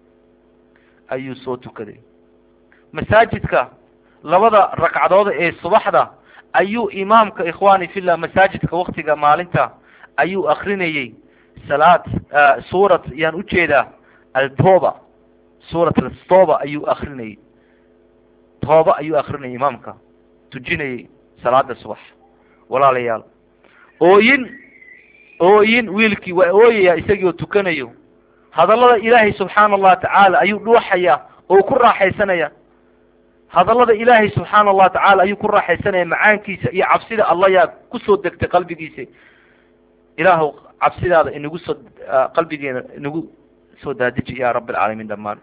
ayuu soo tukaday masaajidka labada ragcadood ee subaxda ayuu imaamka ikhwani fillah masaajidka waktiga maalinta ayuu akrinayey salaad suurat yaan ujeedaa altoba suurat altoba ayuu akrinayey tooba ayuu akrinayay imaamka tujinayey salaada subax walaalayaal ooyin ooyin wiilkii waa ooyaya isagii oo tukanayo hadallada ilaahay subxaana allah tacaala ayuu dhuuxaya oo ku raaxaysanaya hadallada ilaahay subxaana allah tacaala ayuu ku raaxaysanaya macaankiisa iyo cabsida allah yaa kusoo degtay qalbigiisa ilaahu cabsidaada inagu soo qalbigeena inagu soo daadiji ya rabi alcaalamiin dhammaan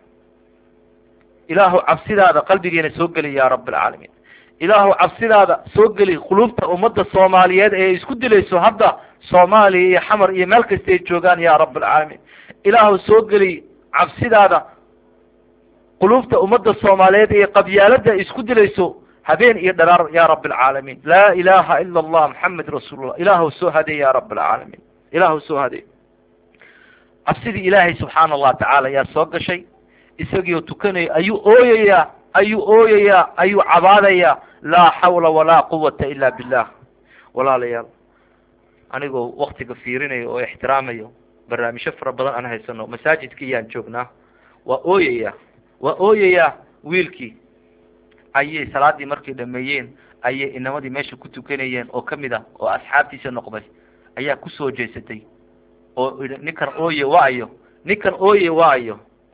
ilaahu cabsidaada qalbigeena soo geli ya rabi alcaalamiin ilaahu cabsidaada soo geli qulubta ummadda soomaaliyeed ee isku dilayso hadda soomaaliya iyo xamar iyo meel kasta ay joogaan ya rabi alcaalamiin ilaahu soo geli cabsidaada qulubta ummadda soomaaliyeed ee qabyaalada isku dilayso habeen iyo dharaar ya rabi alcaalamiin laa ilaha ila allah maxamed rasuulullah ilaahu soo hadey ya rabi alcaalamiin ilaahu soo hadey cabsidii ilaahay subxaana allah tacaala ayaa soo gashay isagiioo tukanaya ayuu ooyayaa ayuu ooyayaa ayuu cabaadayaa laa xawla walaa quwata ila billah walaalayaal anigoo waktiga fiirinayo oo ixtiraamayo barnaamijyo fara badan aan haysano masaajidkii yaan joognaa waa ooyayaa waa ooyayaa wiilkii ayay salaadii markay dhameeyeen ayay inamadii meesha ku tukanayeen oo kamid ah oo asxaabtiisa noqday ayaa kusoo jeesatay oo ninkan ooye waayo ninkan ooye waayo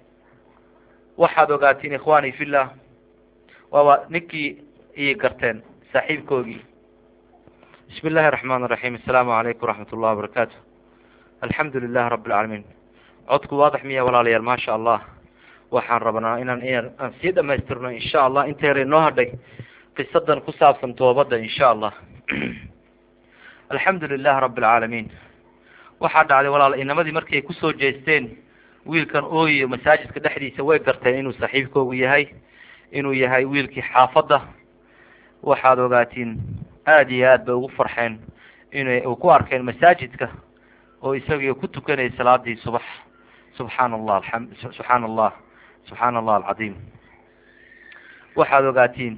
waxaad ogaatiin ikhwani fillah waaba ninkii ii garteen saaxiibkoogii bismi illahi raxmaan raxiim assalaamu calaykum waraxmat ullahi wabarakaatu alxamdu lilahi rabi alcaalamiin codku waadax miya walaalayaal maasha allah waxaan rabnaa inaan in aan sii dhamaystirno insha allah inta yar inoo hadhay qisadan ku saabsan toobadda insha allah alxamdu lilahi rabi alcaalamiin waxaa dhacday walaal inamadii markii ay kusoo jeesteen wiilkan ooyo masaajidka dhexdiisa way garteen inuu saaxiibkoogu yahay inuu yahay wiilkii xaafadda waxaad ogaatiin aada iyo aad bay ugu farxeen inay u ku arkeen masaajidka oo isagii ku tukanayay salaadii subax subxaana allah aam subxaana allah subxaana allah alcadiim waxaad ogaatiin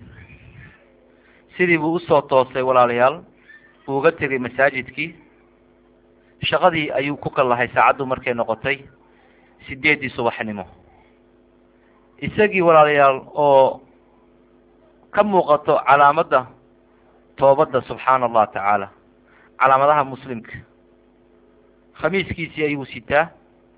sidii buu usoo toosay walaalayaal uu uga tegay masaajidkii shaqadii ayuu ku kallahay saacaddu markay noqotay sideeddii subaxnimo isagii walaalayaal oo ka muuqato calaamadda toobadda subxaana allah tacaala calaamadaha muslimka khamiiskiisii ayuu sitaa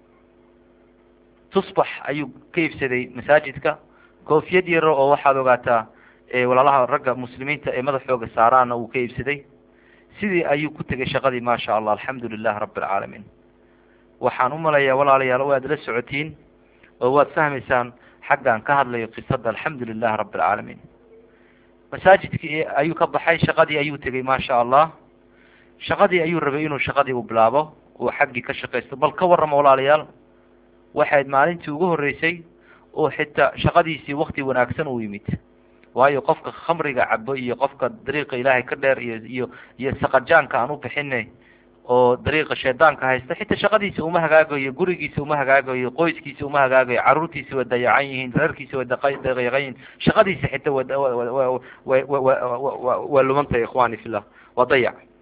tusbax ayuu ka iibsaday masaajidka koofiyad yaro oo waxaad ogaataa walaalaha ragga muslimiinta ee madaxooga saaraana uu ka iibsaday sidii ayuu ku tegay shaqadii maasha allah alxamdu lilah rabi alcaalamiin waxaan u malayaa walaalayaal waad la socotiin oo waad fahmaysaan xaggaan ka hadlayo qisada alxamdu lilah rabi alcaalamiin masaajidkii ayuu ka baxay shaqadii ayuu tegay maasha allah shaqadii ayuu rabay inuu shaqadii u bilaabo uu xaggii ka shaqaysto bal ka warrama walaalayaal waxayd maalintii ugu horreysay oo xitaa shaqadiisii wakti wanaagsan uu yimid waayo qofka khamriga cabo iyo qofka dariiqa ilaahay ka dheer iyo iyo iyo saqajaanka aan u bixinay oo dariiqa shaydaanka haysta xitaa shaqadiisa uma hagaagayo gurigiisa uma hagaagayo qoyskiisa uma hagaagayo caruurtiisa way dayacan yihiin reerkiisa way dayacan yihiin shaqadiisa xitaa wa waa lumantahay ikhwani fillah waa dayac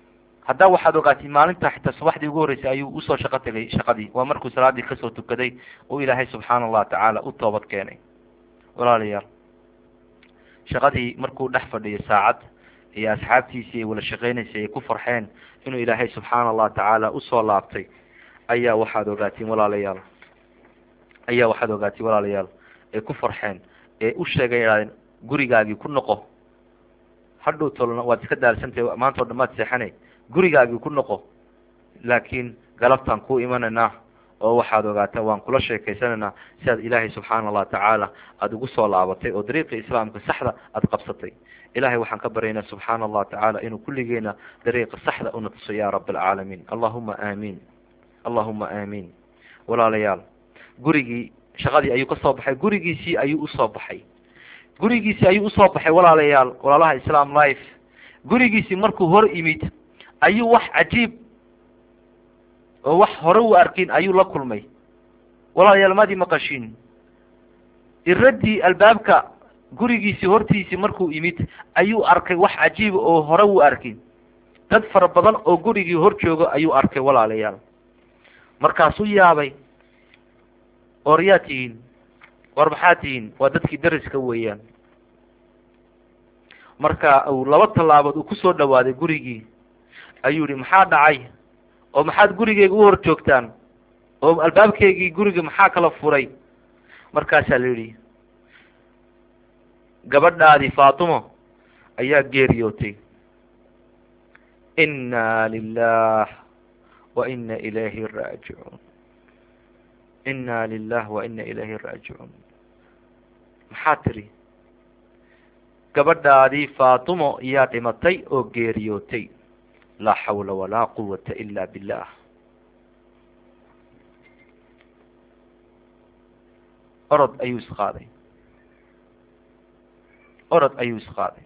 haddaa waxaad ogaatay maalinta xitaa subaxdii ugu horreysay ayuu usoo shaqo tegay shaqadii waa markuu salaadii kasoo tukaday uu ilaahay subxaana allah tacaala u toobad keenay walaalayaal shaqadii markuu dhex fadhiyo saacad iyo asxaabtiisii ay wala shaqeynaysay ay ku farxeen inuu ilaahay subxaana allah tacaala usoo laabtay ayaa waxaad ogaatiin walaalayaal ayaa waxaad ogaatiin walaalayaal ay ku farxeen ee u sheegay idhahdeen gurigaagii ku noqo hadhow tolna waad iska daalsantahay maanta o dhan maad seexanay gurigaagii ku noqo laakiin galabtaan ku imanaynaa oo waxaad ogaataa waan kula sheekaysanaynaa si aad ilaahay subxaana allah tacaala aada ugu soo laabatay oo dariiqii islaamka saxda aada qabsatay ilahay waxaan ka baryaynaa subxaana allah tacaala inuu kulligeena dariiqa saxda una tuso ya rab alcaalamiin allahuma aamiin allahuma aamiin walaalayaal gurigii shaqadii ayuu ka soo baxay gurigiisii ayuu usoo baxay gurigiisii ayuu usoo baxay walaalayaal walaalaha islam life gurigiisii markuu hor imid ayuu wax cajiib oo wax hore u arkin ayuu la kulmay walaalayaal maadii maqashiin iradii albaabka gurigiisii hortiisii markuu imid ayuu arkay wax cajiiba oo hore u arkin dad fara badan oo gurigii hor jooga ayuu arkay walaalayaal markaasuu yaabay or yaa tihiin war maxaa tihiin waa dadkii dariska weeyaan marka uu laba tallaabood uu kusoo dhawaaday gurigii ayuu yihi maxaa dhacay oo maxaad gurigeyga u hor joogtaan oo albaabkeygii guriga maxaa kala furay markaasaa la yidhi gabadhaadii faatimo ayaa geeriyootay inna lilah wa ina ilayhi raajicuun inna lilah wa ina ilayhi raajicuun maxaa tiri gabadhaadii faatimo yaa dhimatay oo geeriyootay laa xawla walaa quwata ila billah orod ayuu isqaaday orod ayuu isqaaday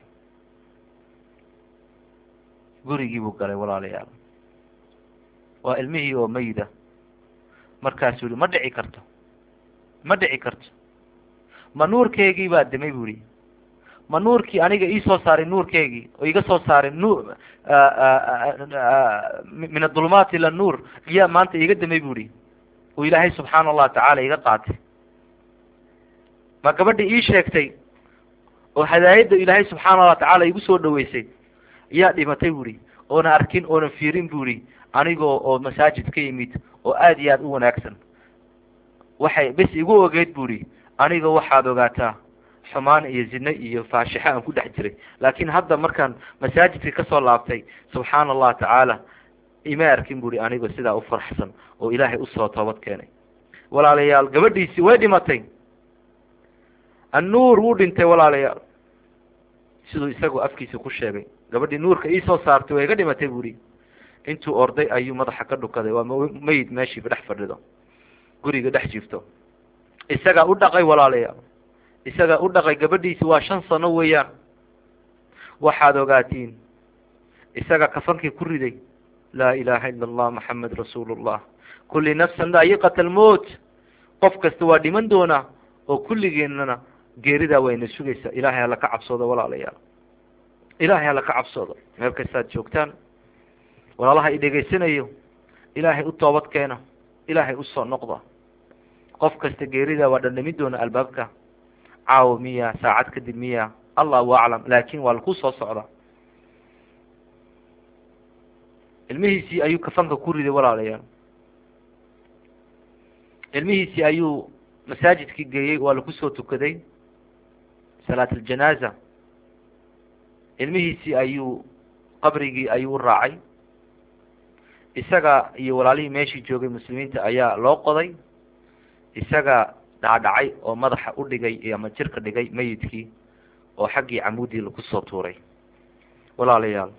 gurigii buu galay walaalayaal waa ilmihii oo mayda markaasuu yihi ma dhici karto ma dhici karto ma nuurkeygii baa dimay bu yihi ma nuurkii aniga iisoo saaray nuurkeygii oo iga soo saaray nuur min adulumaat ila nuur iyaa maanta iga damay bu yihi uu ilaahay subxaana allahu tacaala iga qaatay ma gabadhi ii sheegtay oo hadaayadda ilaahay subxaana allah tacaala igu soo dhaweysay iyaa dhimatay bu ihi oona arkin oona fiirin bu ihi anigoo oo masaajid ka yimid oo aada iyo aada u wanaagsan waxay bes igu ogeyd bu ihi aniga waxaad ogaataa xumaan iyo zine iyo faashixo aan ku dhex jiray laakiin hadda markaan masaajidka kasoo laabtay subxaana allah tacaala ima arkin bu ihi anigoo sidaa u faraxsan oo ilaahay usoo toobad keenay walaalayaal gabadhiisi way dhimatay annuur wuu dhintay walaalayaal siduu isagu afkiisa ku sheegay gabadhii nuurka iisoo saartay way iga dhimatay bu ihi intuu orday ayuu madaxa ka dhukaday waa mayid meeshiiba dhex fadhido guriga dhex jiifto isagaa u dhaqay walaalayaal isagaa u dhaqay gabadhiisi waa shan sano weeyaan waxaad ogaatiin isaga kafankii ku riday laa ilaaha ila allah maxamed rasuulullah kulli nafsan daayiqat almowt qof kasta waa dhiman doonaa oo kulligeenana geeridaa wayna sugaysaa ilaahay hala ka cabsoodo walaalayaal ilaahay hala ka cabsoodo meel kastaad joogtaan walaalaha i dhegaysanayo ilaahay u toobad keena ilaahay usoo noqda qof kasta geeridaa waa dhandhamin doona albaabka caawo miya saacad kadib miya allahu aclam laakin waa laku soo socda ilmihiisii ayuu kafanka ku riday walaalayaal ilmihiisii ayuu masaajidkii geeyey waa laku soo tukaday salaat aljanaaza ilmihiisii ayuu qabrigii ayuu u raacay isaga iyo walaalihii meeshii joogay muslimiinta ayaa loo qoday isaga dhacdhacay oo madaxa u dhigay ama jirka dhigay meyidkii oo xaggii camuudii lagu soo tuuray walaalayaal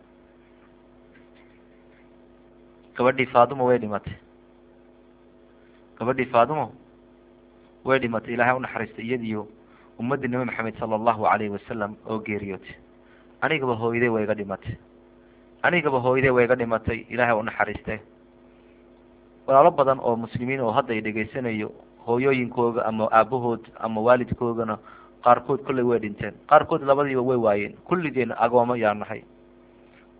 gabadhii faadimo way dhimatay gabadhii faadimo way dhimatay ilaahay unaxariistay iyadiyo ummaddii nabi maxamed sala allahu calayhi wasalam oo geeriyootay anigaba hooyadey way iga dhimatay anigaba hooyadey way iga dhimatay ilaahay unaxariiste walaalo badan oo muslimiin oo hadda ay dhegaysanayo hooyooyinkooga ama aabahood ama waalidkoogana qaarkood kolley way dhinteen qaarkood labadiiba way waayeen kulligeena agoomo yaa nahay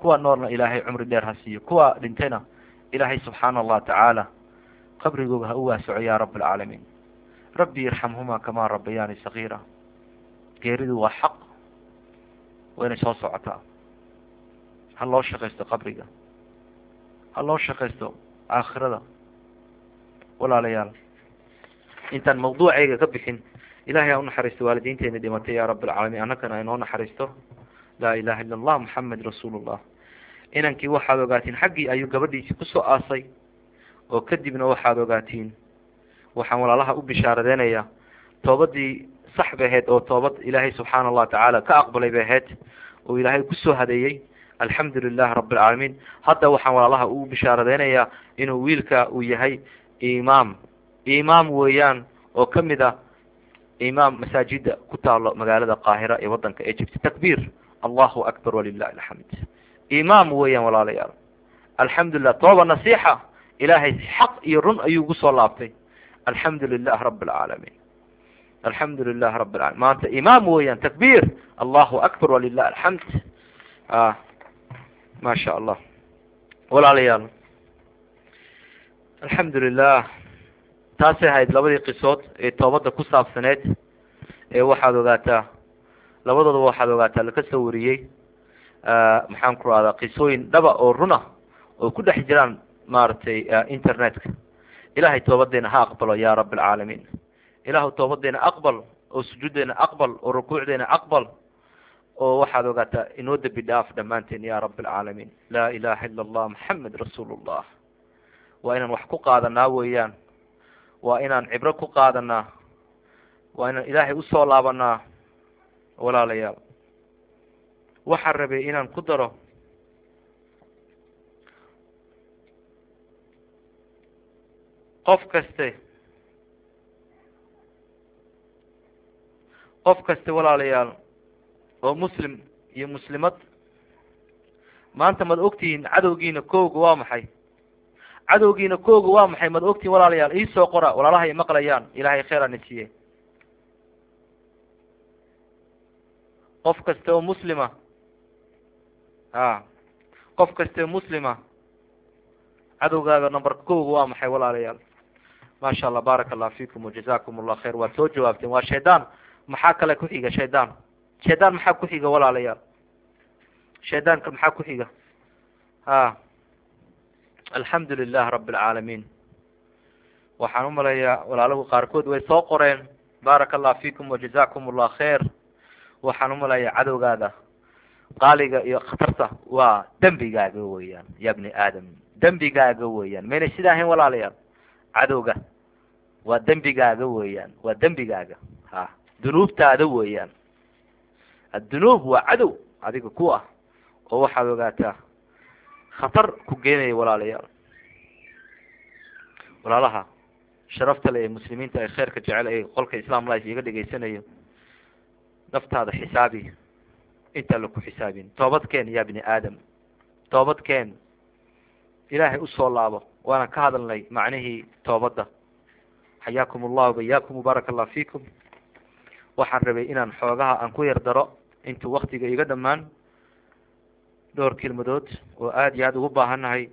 kuwa noolna ilaahay cumri dheer ha siiyo kuwa dhintayna ilaahay subxaana allah tacaala qabrigooga ha u waasoco ya rab alcaalamiin rabbi irxamhuma kamaa rabbayaani sagiira geeridu waa xaq wayna soo socotaa ha loo shaqaysto qabriga ha loo shaqaysto aakhirada walaalayaal intaan mawduucayga ka bixin ilahay ha u naxariisto waalidiinteena dhimatay ya rab alcaalamiin annagana aynoo naxariisto laa ilaha illa allah moxamed rasuulullah inankii waxaad ogaatiin xaggii ayuu gabadhiisii kusoo aasay oo kadibna waxaad ogaatiin waxaan walaalaha u bishaaradeynayaa toobadii sax bay ahayd oo toobad ilaahay subxaana allah tacaala ka aqbalay bay ahayd oo ilaahay kusoo hadeeyey alxamdu lilah rabi alcaalamiin hadda waxaan walaalaha u bishaaradeynayaa inuu wiilka uu yahay imaam imaam weeyaan oo kamid a imaam masaajida ku taalo magaalada qaahira ee wadanka egypt takbiir allahu akbar walilahi alxamd imaam weeyaan walaalayaal alxamdulilah tooba nasiixa ilaahay xaq iyo run ayuu gu soo laabtay alxamdu lilah rabi alcaalamiin alxamdu lilah rabi alalamin maanta imaam weeyaan takbiir allahu akbar walilah alxamd a ma sha allah walaalayaal alxamdu lilah taasay ahayd labadii qisood ee toobadda ku saabsaneed ee waxaad ogaataa labadoodaba waxaad ogaataa laka soo wariyey maxaan ku rahdaa qisooyin dhaba oo runa oo ku dhex jiraan maaragtay internetka ilahay toobadeena ha aqbalo ya rabi alcaalamiin ilaahu toobadeena aqbal oo sujuuddeena aqbal oo rukuucdeena aqbal oo waxaad ogaataa inoo dembi dhaaf dhammaanteen ya rabi alcaalamiin laa ilaha ila allah maxamed rasuul llah waa inaan wax ku qaadanaa weeyaan waa inaan cibro ku qaadanaa waa inaan ilaahay usoo laabanaa walaalayaal waxaan rabay inaan ku daro qof kaste qof kaste walaalayaal oo muslim iyo muslimad maanta mad ogtihiin cadowgiina kooga waa maxay cadowgiina kooga waa maxay mad ogtihiin walaalayaal iisoo qora walaalaha ay maqlayaan ilaahay kheer ana siiye qof kaste oo muslima a qof kaste muslima cadowgaaga numberka kooga waa maxay walaalayaal maasha allah baaraka allah fikum wajazakum allah khayr waad soo jawaabteen waa shaydaan maxaa kale ku xiga shaydaan shaydaan maxaa ku xiga walaalayaal shaydaanka maxaa ku xiga a alxamdu lilah rabi alcaalamiin waxaan umalayaa walaalahu qaarkood way soo qoreen baaraka allah fikum wajazakum allah khayr waxaan umalayaa cadowgaada qaaliga iyo khatarta waa dembigaaga weeyaan ya bni aadam dembigaaga weeyaan maynay sida ahayn walaalayaal cadowga waa dembigaaga weeyaan waa dembigaaga ha dunuubtaada weeyaan addunuub waa cadow adiga ku ah oo waxaad ogaataa khatar ku geenaya walaalayaal walaalaha sharafta le ee muslimiinta ay kheyrka jecel ee qolka islam life iga dhegaysanayo naftaada xisaabi intaan laku xisaabin toobadkeen ya bni aadam toobadkeen ilaahay usoo laabo waana ka hadalnay macnihii toobadda xayaakum allahu bayaakum baaraka allah fikum waxaan rabay inaan xoogaha aan ku yar daro intuu waktiga iga dhamaan dhowr kelmadood oo aada iyo aada ugu baahannahay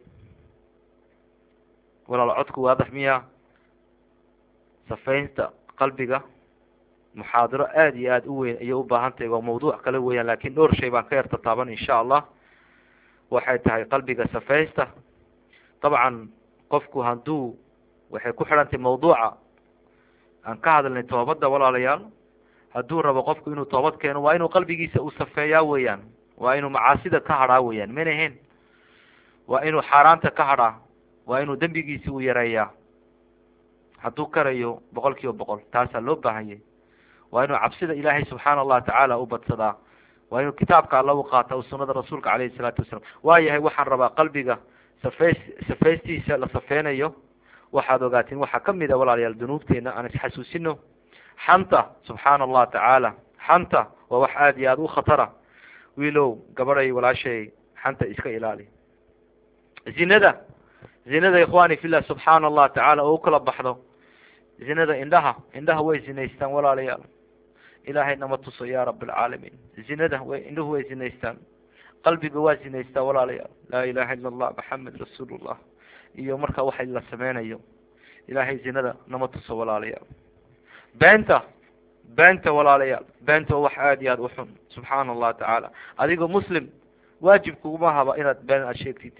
walaal codku waadax miya safaynta qalbiga muxaadaro aada iyo aada u weyn ayay u baahan tahay waa mawduuc kale weeyaan lakin dhowr shay baan ka yar tataaban insha allah waxay tahay qalbiga safaysta dabcan qofku hadduu waxay ku xidhantay mawduuca aan ka hadalnay toobadda walaalayaal hadduu rabo qofku inuu toobad keeno waa inuu qalbigiisa uu safeeyaa weeyaan waa inuu macaasida ka hadhaa weeyaan mana ahayn waa inuu xaaraanta ka hadhaa waa inuu dembigiisi uu yareeyaa hadduu karayo boqol kiiba boqol taasaa loo baahanyay waa inuu cabsida ilaahay subxaana allahu tacaala u badsadaa waa inuu kitaabka alla u qaata o sunada rasuulka calayhi salaatu wasalaam waa yahay waxaan rabaa qalbiga safays safaystiisa la safeynayo waxaad ogaatiin waxaa kamid a walaalayaal dunuubteena aan isxasuusino xanta subxaana allah tacaala xanta waa wax aada iyo aada u khatara wiilow gabadhay walaashay xanta iska ilaali zinada zinada ikhwani fillah subxaana allah tacaala oo u kala baxdo zinada indhaha indhaha way zinaystaan walaalayaal ilaahay nama tuso ya rab alcaalamiin zinada way indhuhu way zinaystaan qalbiga waa zinaystaa walaalayaal laa ilaha illa allah maxamed rasuulullah iyo marka waxa la sameynayo ilaahay zinada nama tuso walaalayaal beenta beenta walaalayaal beenta waa wax aada iyo aada u xun subxaana allah tacaala adigoo muslim waajib kuguma haba inaad been aad sheegtid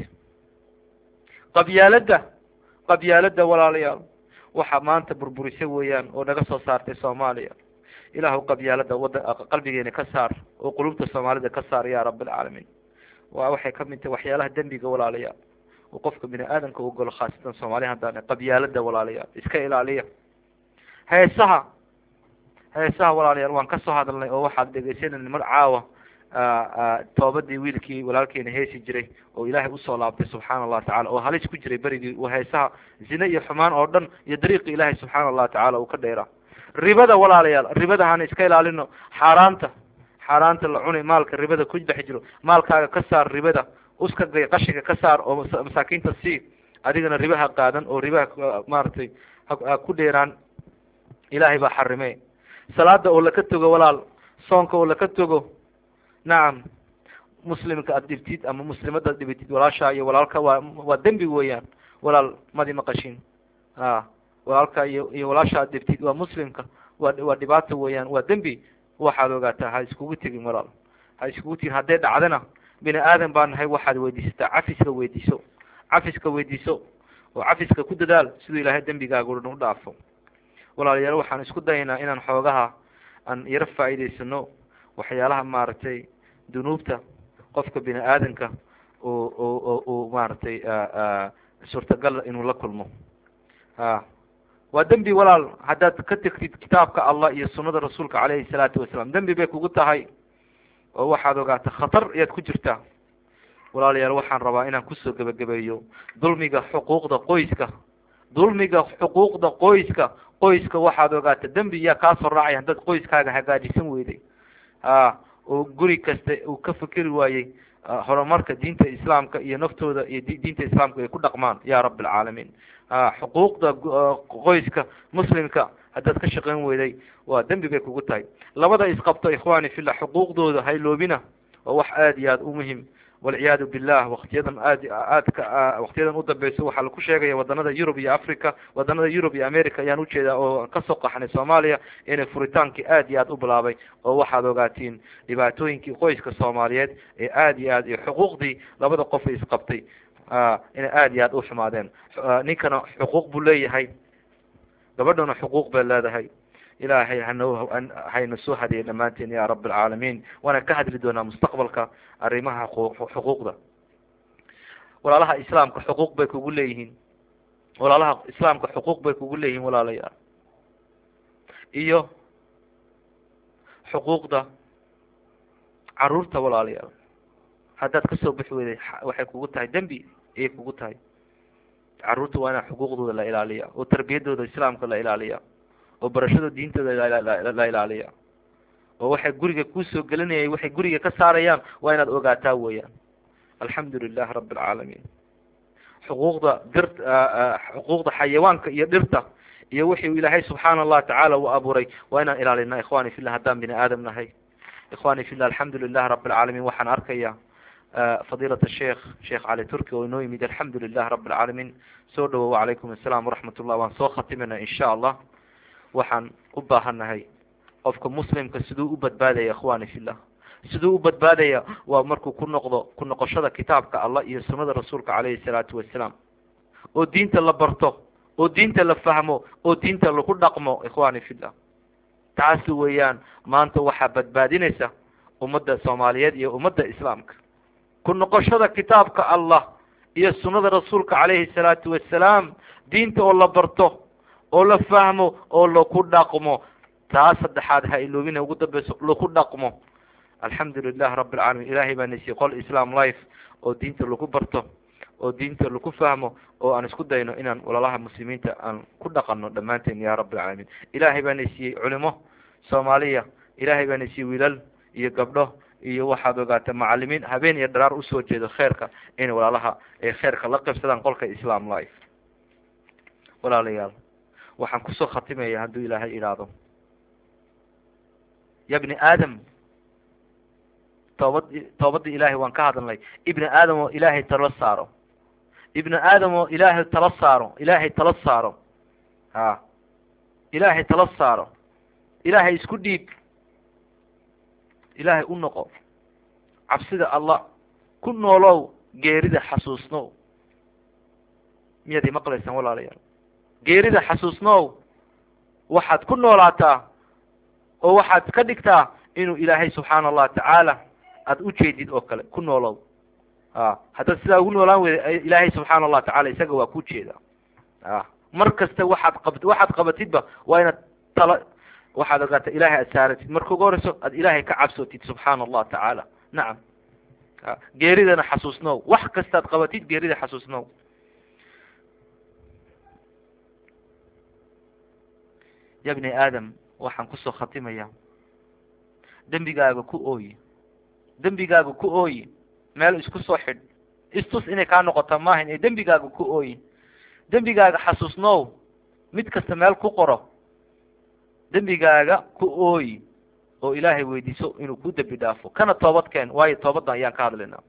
qabyaaladda qabyaaladda walaalayaal waxa maanta burburise weeyaan oo naga soo saartay soomaaliya ilaahu qabyaalada wada qalbigeena ka saar oo qulubta soomaalida ka saar ya rab alcaalamiin waa waxay ka mid tahay waxyaalaha dembiga walaalayaal oo qofka bini aadamka u golo khaasatan soomaaliya haddaan qabyaalada walaalayaal iska ilaaliya heesaha heesaha walaalayaal waan kasoo hadalnay oo waxaad dhegeysanayna mar caawa toobadii wiilkii walaalkeena heesi jiray oo ilaahay usoo laabtay subxaana allahu tacala oo halis ku jiray berigii heesaha zine iyo xumaan oo dhan iyo dariiqi ilaahay subxaana allahu tacala uu ka dheeraa ribada walaalayaal ribada hana iska ilaalino xaaraanta xaaraanta la cunay maalka ribada ku dhex jiro maalkaaga ka saar ribada uska gay qashinka ka saar oo masaakiinta sii adigana ribaha qaadan oo ribaha maaragtay ha ku dheeraan ilaahay baa xarime salaada oo laka togo walaal soonka oo laka togo nacam muslimka aad dhibtid ama muslimada ad dhibtid walaasha iyo walaalka waa waa dembi weeyaan walaal madi maqashin a walaalka iyo iyo walaasha aad dhibtid waa muslimka waa waa dhibaato weeyaan waa dembi waxaad ogaataa ha iskugu tegin walaal ha iskugu tegin hadday dhacdana bini aadan baa nahay waxaad weydiisataa cafiska weydiiso cafiska weydiiso oo cafiska ku dadaal siduu ilaahay dembigaaga u dhaafo walaalayaal waxaan isku dayaynaa inaan xoogaha aan yaro faa'iidaysano waxyaalaha maaragtay dunuubta qofka bini aadanka oo oo uu maaragtay suurtagal inuu la kulmo a waa dembi walaal haddaad ka tegtid kitaabka allah iyo sunada rasuulka caleyhi salaatu wasalaam dembi bay kugu tahay oo waxaad ogaata khatar ayaad ku jirtaa walaalayaal waxaan rabaa inaan kusoo gebagabeeyo dulmiga xuquuqda qoyska dulmiga xuquuqda qoyska qoyska waxaad ogaata dembi yaa kaasoo raacay haddaad qoyskaaga hagaajisan weyday a oo guri kasta uu ka fikeri waayey horumarka diinta islaamka iyo naftooda iyo diinta islaamka ay ku dhaqmaan ya rab alcaalamiin a xuquuqda qoyska muslimka haddaad ka shaqeyn weyday waa dembi bay kugu tahay labada isqabto ikhwani fillah xuquuqdooda hayloobina waa wax aada iyo aada u muhim walciyaadu billah waktiyadan aad aadka waktiyadan u dambeyso waxaa laku sheegaya wadanada yurub iyo africa wadanada yurub iyo america ayaan ujeedaa oo kasoo qaxnay soomaaliya inay furitaankii aad iyo aad u bilaabay oo waxaad ogaatiin dhibaatooyinkii qoyska soomaaliyeed ee aad iyo aad iyo xuquuqdii labada qof ay isqabtay inay aad iyo aad u xumaadeen ninkana xuquuq buu leeyahay gabadhana xuquuq bay leedahay ilaahay hano hayna soo hadiyay dhammaanteen ya rab alcaalamiin waana ka hadli doonaa mustaqbalka arrimaha xuquuqda walaalaha islaamka xuquuq bay kugu leeyihiin walaalaha islaamka xuquuq bay kugu leeyihiin walaalayaal iyo xuquuqda caruurta walaalayaal haddaad kasoo bixi weyday waxay kugu tahay dembi ayay kugu tahay caruurta waa inaa xuquuqdooda la ilaaliya oo tarbiyadooda islaamka la ilaaliya oo barashada diintooda la ilaaliya oo waxay guriga kusoo gelinayay waxay guriga ka saarayaan waa inaad ogaataa weeyaan alxamdu lilah rabi alcaalamiin xuquuqda dir xuquuqda xayawaanka iyo dhirta iyo wixii ilaahay subxaana allah tacaala uu abuuray waa inaan ilaalina ikhwani fillah haddaan bini aadam nahay ikhwani fillah alxamdu lilah rabi alcaalamiin waxaan arkaya fadiilat sheekh sheekh cali turki oo inoo yimid alxamdu lilah rabi alcaalamiin soo dhawow wacalaykum asalaam waraxmat ullah waan soo khatimina insha allah waxaan u baahannahay qofka muslimka siduu u badbaadaya ikhwani fillah siduu u badbaadaya waa markuu ku noqdo ku noqoshada kitaabka allah iyo sunada rasuulka caleyhi salaatu wasalaam oo diinta la barto oo diinta la fahmo oo diinta lagu dhaqmo ikhwani fillah taasi weeyaan maanta waxaa badbaadinaysa ummadda soomaaliyeed iyo ummadda islaamka ku noqoshada kitaabka allah iyo sunada rasuulka caleyhi salaatu wasalaam diinta oo la barto oo la fahmo oo laku dhaqmo taa saddexaad ha iloobina ugu dambeyso laku dhaqmo alxamdu lilah rabi alcaalamiin ilahay baa nasiye qol islam life oo diinta lagu barto oo diinta laku fahmo oo aan isku dayno inaan walaalaha muslimiinta aan ku dhaqano dhammaanteen ya rabi alcaalamiin ilahay baa nasiiyey culimo soomaaliya ilahay baa nasiiyey wiilal iyo gabdho iyo waxaad ogaata macalimiin habeen iyo dharaar usoo jeedo kheerka inay walaalaha ay kheerka la qaybsadaan qolka islam life walaalayaal waxaan kusoo khatimaya hadduu ilaahay idhaahdo ya bni aadam toobad toobadii ilaahay waan ka hadalnay ibni aadam oo ilaahay tala saaro ibni aadam oo ilaahay tala saaro ilaahay tala saaro ha ilaahay tala saaro ilaahay isku dhiib ilaahay u noqo cabsida allah ku noolow geerida xasuusnow miyaad imaqlaysaan walaalayaal geerida xasuusnow waxaad ku noolaataa oo waxaad ka dhigtaa inuu ilaahay subxaana allah tacaala aada u jeedid oo kale ku noolow a haddaad sidaa ugu noolaan weyda ilaahay subxaana allah tacala isaga waa ku jeeda a mar kasta waxaad qabat waxaad qabatidba waa inaad tala waxaad ogaata ilahay aad saaratid marka ugu horeyso aad ilaahay ka cabsootid subxaana allah tacaala nacam a geeridana xasuusnow wax kastaad qabatid geerida xasuusnow ya bni aadam waxaan kusoo khatimaya dembigaaga ku ooyi dembigaaga ku ooyi meel isku soo xidh istus inay kaa noqota maahan ee dembigaaga ku ooyi dembigaaga xasuusnow mid kasta meel ku qoro dembigaaga ku ooyi oo ilaahay weydiiso inuu ku dembi dhaafo kana toobad keen waayo toobaddan ayaan ka hadlaynaa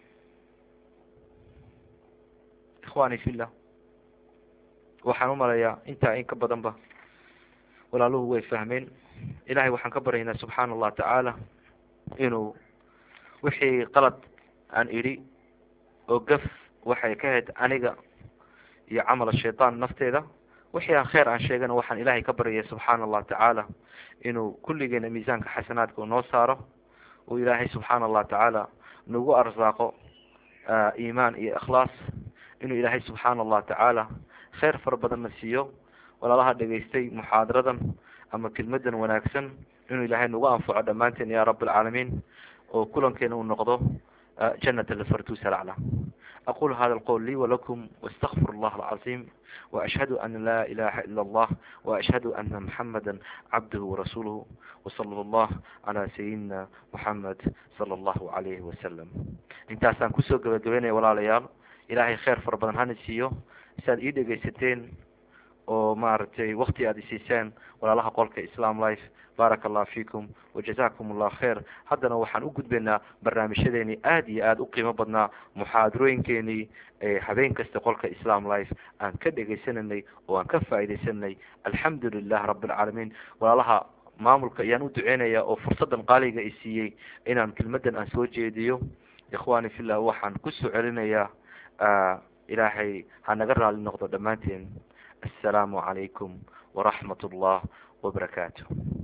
ikhwani fillah waxaan umalayaa intaa in ka badan ba walaaluhu way fahmeen ilahay waxaan ka baryaynaa subxaana allah tacaala inuu wixii qalad aan idhi oo gaf waxay ka hayd aniga iyo camal shaytaan nafteeda wixii aan kheer aan sheegana waxaan ilahay ka baryaya subxaana allah tacaala inuu kulligeena miisaanka xasanaadka noo saaro uu ilaahay subxaana allah tacaala nagu arsaaqo iimaan iyo ikhlaas inuu ilaahay subxaana allah tacaala kheyr fara badanna siiyo walaalaha dhegaystay muxaadaradan ama kelmadan wanaagsan inuu ilaahay nagu anfaco dhammaanteen ya rab alcaalamiin oo kulankeena uu noqdo janat alfartus alaclى aqul hada alqowl lii walakum واstغfir اllah alcظim وأشhهd an la ilaha ilا اllah وأشhهd ana mحamada cabdh وrasuulh وصlى اllah عalى sayidina mحamed slى اllahu عalayhi wasalam intaasaan kusoo gabagabeynaya walaalayaal ilahay kheyr fara badan hana siiyo si aad ii dhegaysateen oo maaragtay wakti aada isiiseen walaalaha qolka islam life baaraka allah fikum wajazakum allah kheir haddana waxaan u gudbaynaa barnaamijyadeeni aada iyo aada u qiimo badnaa muxaadarooyinkeenii habeen kasta qolka islam life aan ka dhegaysananay oo aan ka faaidaysanay alxamdu lilah rabi alcaalamiin walaalaha maamulka ayaan u duceynaya oo fursadan qaaliga i siiyey inaan kelmadan aan soo jeediyo ikhwani fillah waxaan kusoo celinayaa ilaahay ha naga raali noqdo dhammaanteen assalaamu calaykum waraxmat ullah wabarakaatu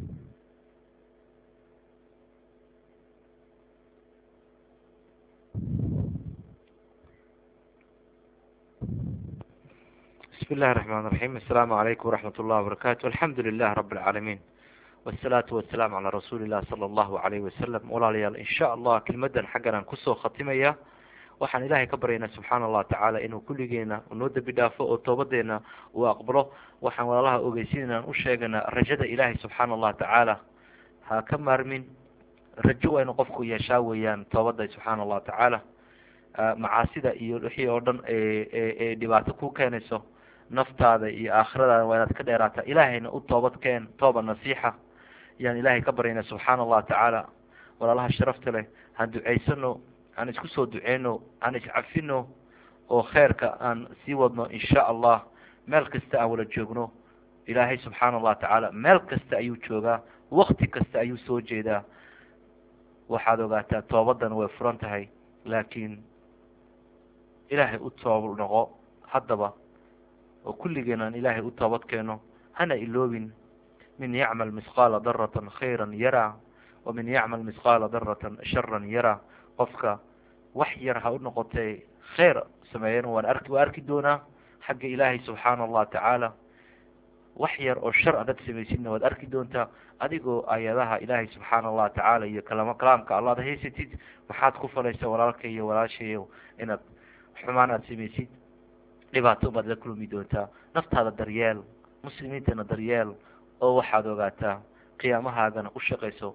bismi illahi raxmaan raxiim assalaamu calaykum waraxmat ullahi wabarakatu alxamdu lilah rabi alcaalamiin wasalaatu wasalaamu calaa rasuuli illah sala allahu alayhi wasalam walaalayaal insha allah kelmadan xaggan aan kusoo khatimaya waxaan ilahay ka baryaynaa subxaana allah tacaala inuu kulligeena noo dembi dhaafo oo toobadeena uu aqbalo waxaan walaalaha ogeysiinaan u sheeganaa rajada ilaahay subxaana allah tacaala ha ka maarmin rajo waa inu qofku yeeshaa weeyaan toobada subxaana allahu tacaala macaasida iyo wixii oo dhan ee dhibaato ku keenayso naftaada iyo aakhiradaada waa inaad ka dheeraataa ilaahayna u toobad keen tooba nasiixa yaan ilahay ka baryaynaa subxaana allah tacaala walaalaha sharafta leh han ducaysano aan isku soo duceyno aan iscafino oo kheyrka aan sii wadno insha allah meel kasta aan wala joogno ilaahay subxaana allah tacaala meel kasta ayuu joogaa wakti kasta ayuu soo jeedaa waxaad ogaataa toobadan way furan tahay laakiin ilaahay u toob noqo haddaba oo kulligeen aan ilaahay u toobad keeno hana iloobin min yacmal misqaala daratan khayra yaraa wamin yacmal misqaala daratan sharan yaraa qofka wax yar ha u noqotee kheyr sameeyen waan arki waa arki doonaa xagga ilaahay subxaana allah tacaala wax yar oo shar adad samaysidna waad arki doontaa adigoo ayadaha ilaahay subxaana allah tacaala iyo kalamo kalaamka allaad haysatid maxaad ku falaysa walaalka iyo walaashayo inaad xumaan aada samaysid dhibaato baad la kulmi doontaa naftaada daryeel muslimiintana daryeel oo waxaad ogaataa qiyaamahaagana u shaqayso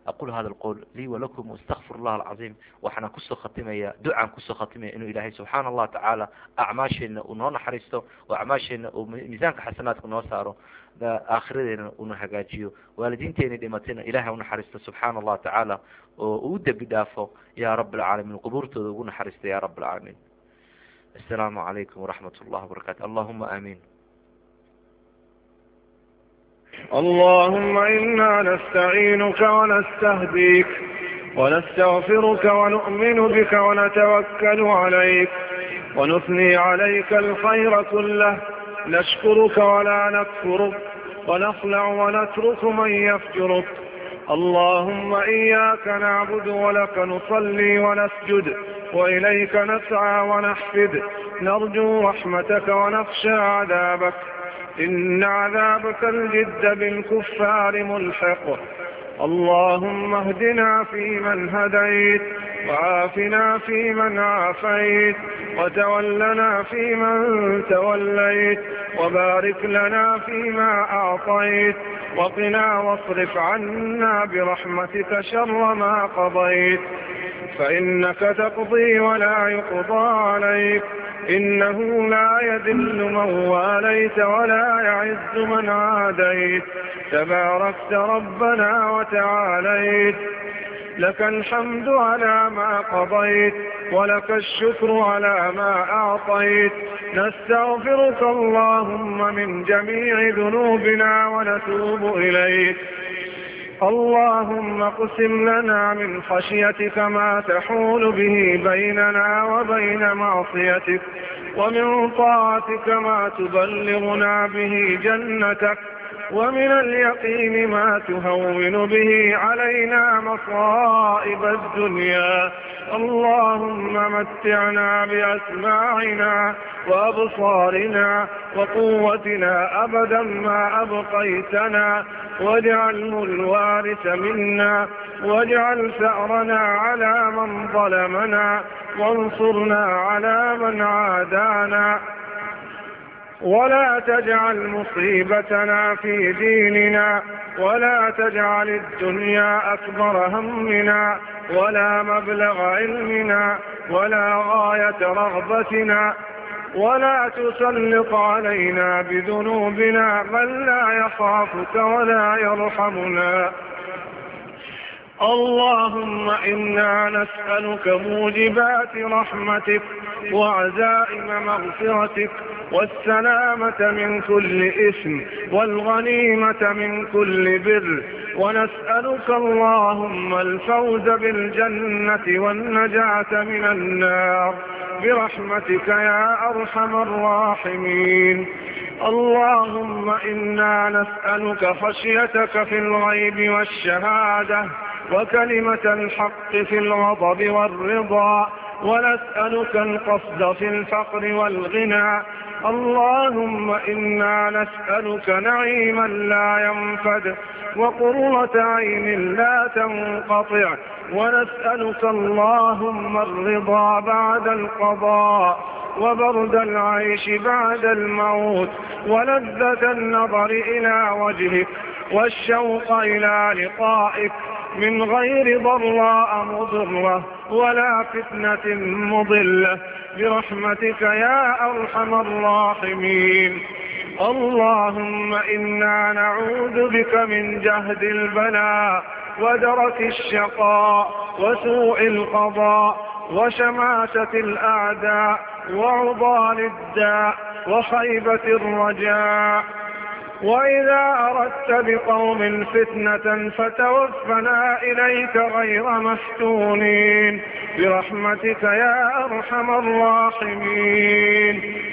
aqul hada alqowl lii walakum wastakfir allah alcaziim waxaana kusoo khatimaya ducaan kusoo khatimaya inuu ilaahay subxaana allah tacaala acmaasheena uu noo naxariisto oo acmaasheena uu miisaanka xasanaadka noo saaro aakhiradeena una hagaajiyo waalidiinteeni dhimatayna ilahay u naxariisto subxaana allah tacaala oo uu dembi dhaafo ya rab alcaalamiin qubuurtooda ugu naxariista ya rab alcaalamiin السلام عليكم ورحمة الله وبركاته اللهم آمين اللهم إنا نستعينك ونستهديك ونستغفرك ونؤمن بك ونتوكل عليك ونثني عليك الخير كله نشكرك ولا نكفرك ونخلع ونترك من يفجرك اللهم إياك نعبد ولك نصلي ونسجد وإليك نسعى ونحفد نرجو رحمتك ونخشى عذابك إن عذابك الجد بالكفار ملحق اللهم اهدنا فيمن هديت وعافنا فيمن عافيت وتولنا فيمن توليت وبارك لنا فيما أعطيت وقنا واصرف عنا برحمتك شر ما قضيت فإنك تقضي ولا يقضى عليك إنه لا يذل من واليت ولا يعز من عاديت تباركت ربنا وتعاليت لك الحمد على ما قضيت ولك الشكر على ما أعطيت نستغفرك اللهم من جميع ذنوبنا ونتوب إليك اللهم اقسم لنا من خشيتك ما تحول به بيننا وبين معصيتك ومن طاعتك ما تبلغنا به جنتك ومن اليقين ما تهون به علينا مصائب الدنيا اللهم متعنا بأسماعنا وأبصارنا وقوتنا أبدا ما أبقيتنا واجعله الوارث منا واجعل ثأرنا على من ظلمنا وانصرنا على من عادانا ولا تجعل مصيبتنا في ديننا ولا تجعل الدنيا أكبر همنا ولا مبلغ علمنا ولا غاية رغبتنا ولا تسلط علينا بذنوبنا من لا يخافك ولا يرحمنا اللهم إنا نسألك موجبات رحمتك وعزائم مغفرتك والسلامة من كل إثم والغنيمة من كل بر ونسألك اللهم الفوز بالجنة والنجاة من النار برحمتك يا أرحم الراحمين اللهم إنا نسألك خشيتك في الغيب والشهادة وكلمة الحق في الغضب والرضا ونسألك القصد في الفقر والغنى اللهم إنا نسألك نعيما لا ينفد وقرة عين لا تنقطع ونسألك اللهم الرضا بعد القضاء وبرد العيش بعد الموت ولذة النظر إلى وجهك والشوق إلى لقائك من غير ضراء مضرة ولا فتنة مضلة برحمتك يا أرحم الراحمين اللهم إنا نعوذ بك من جهد البلاء ودرك الشقاء وسوء القضاء وشماتة الأعداء وعضال الداء وخيبة الرجاء وإذا أردت بقوم فتنة فتوفنا إليك غير مفتونين برحمتك يا أرحم الراحمين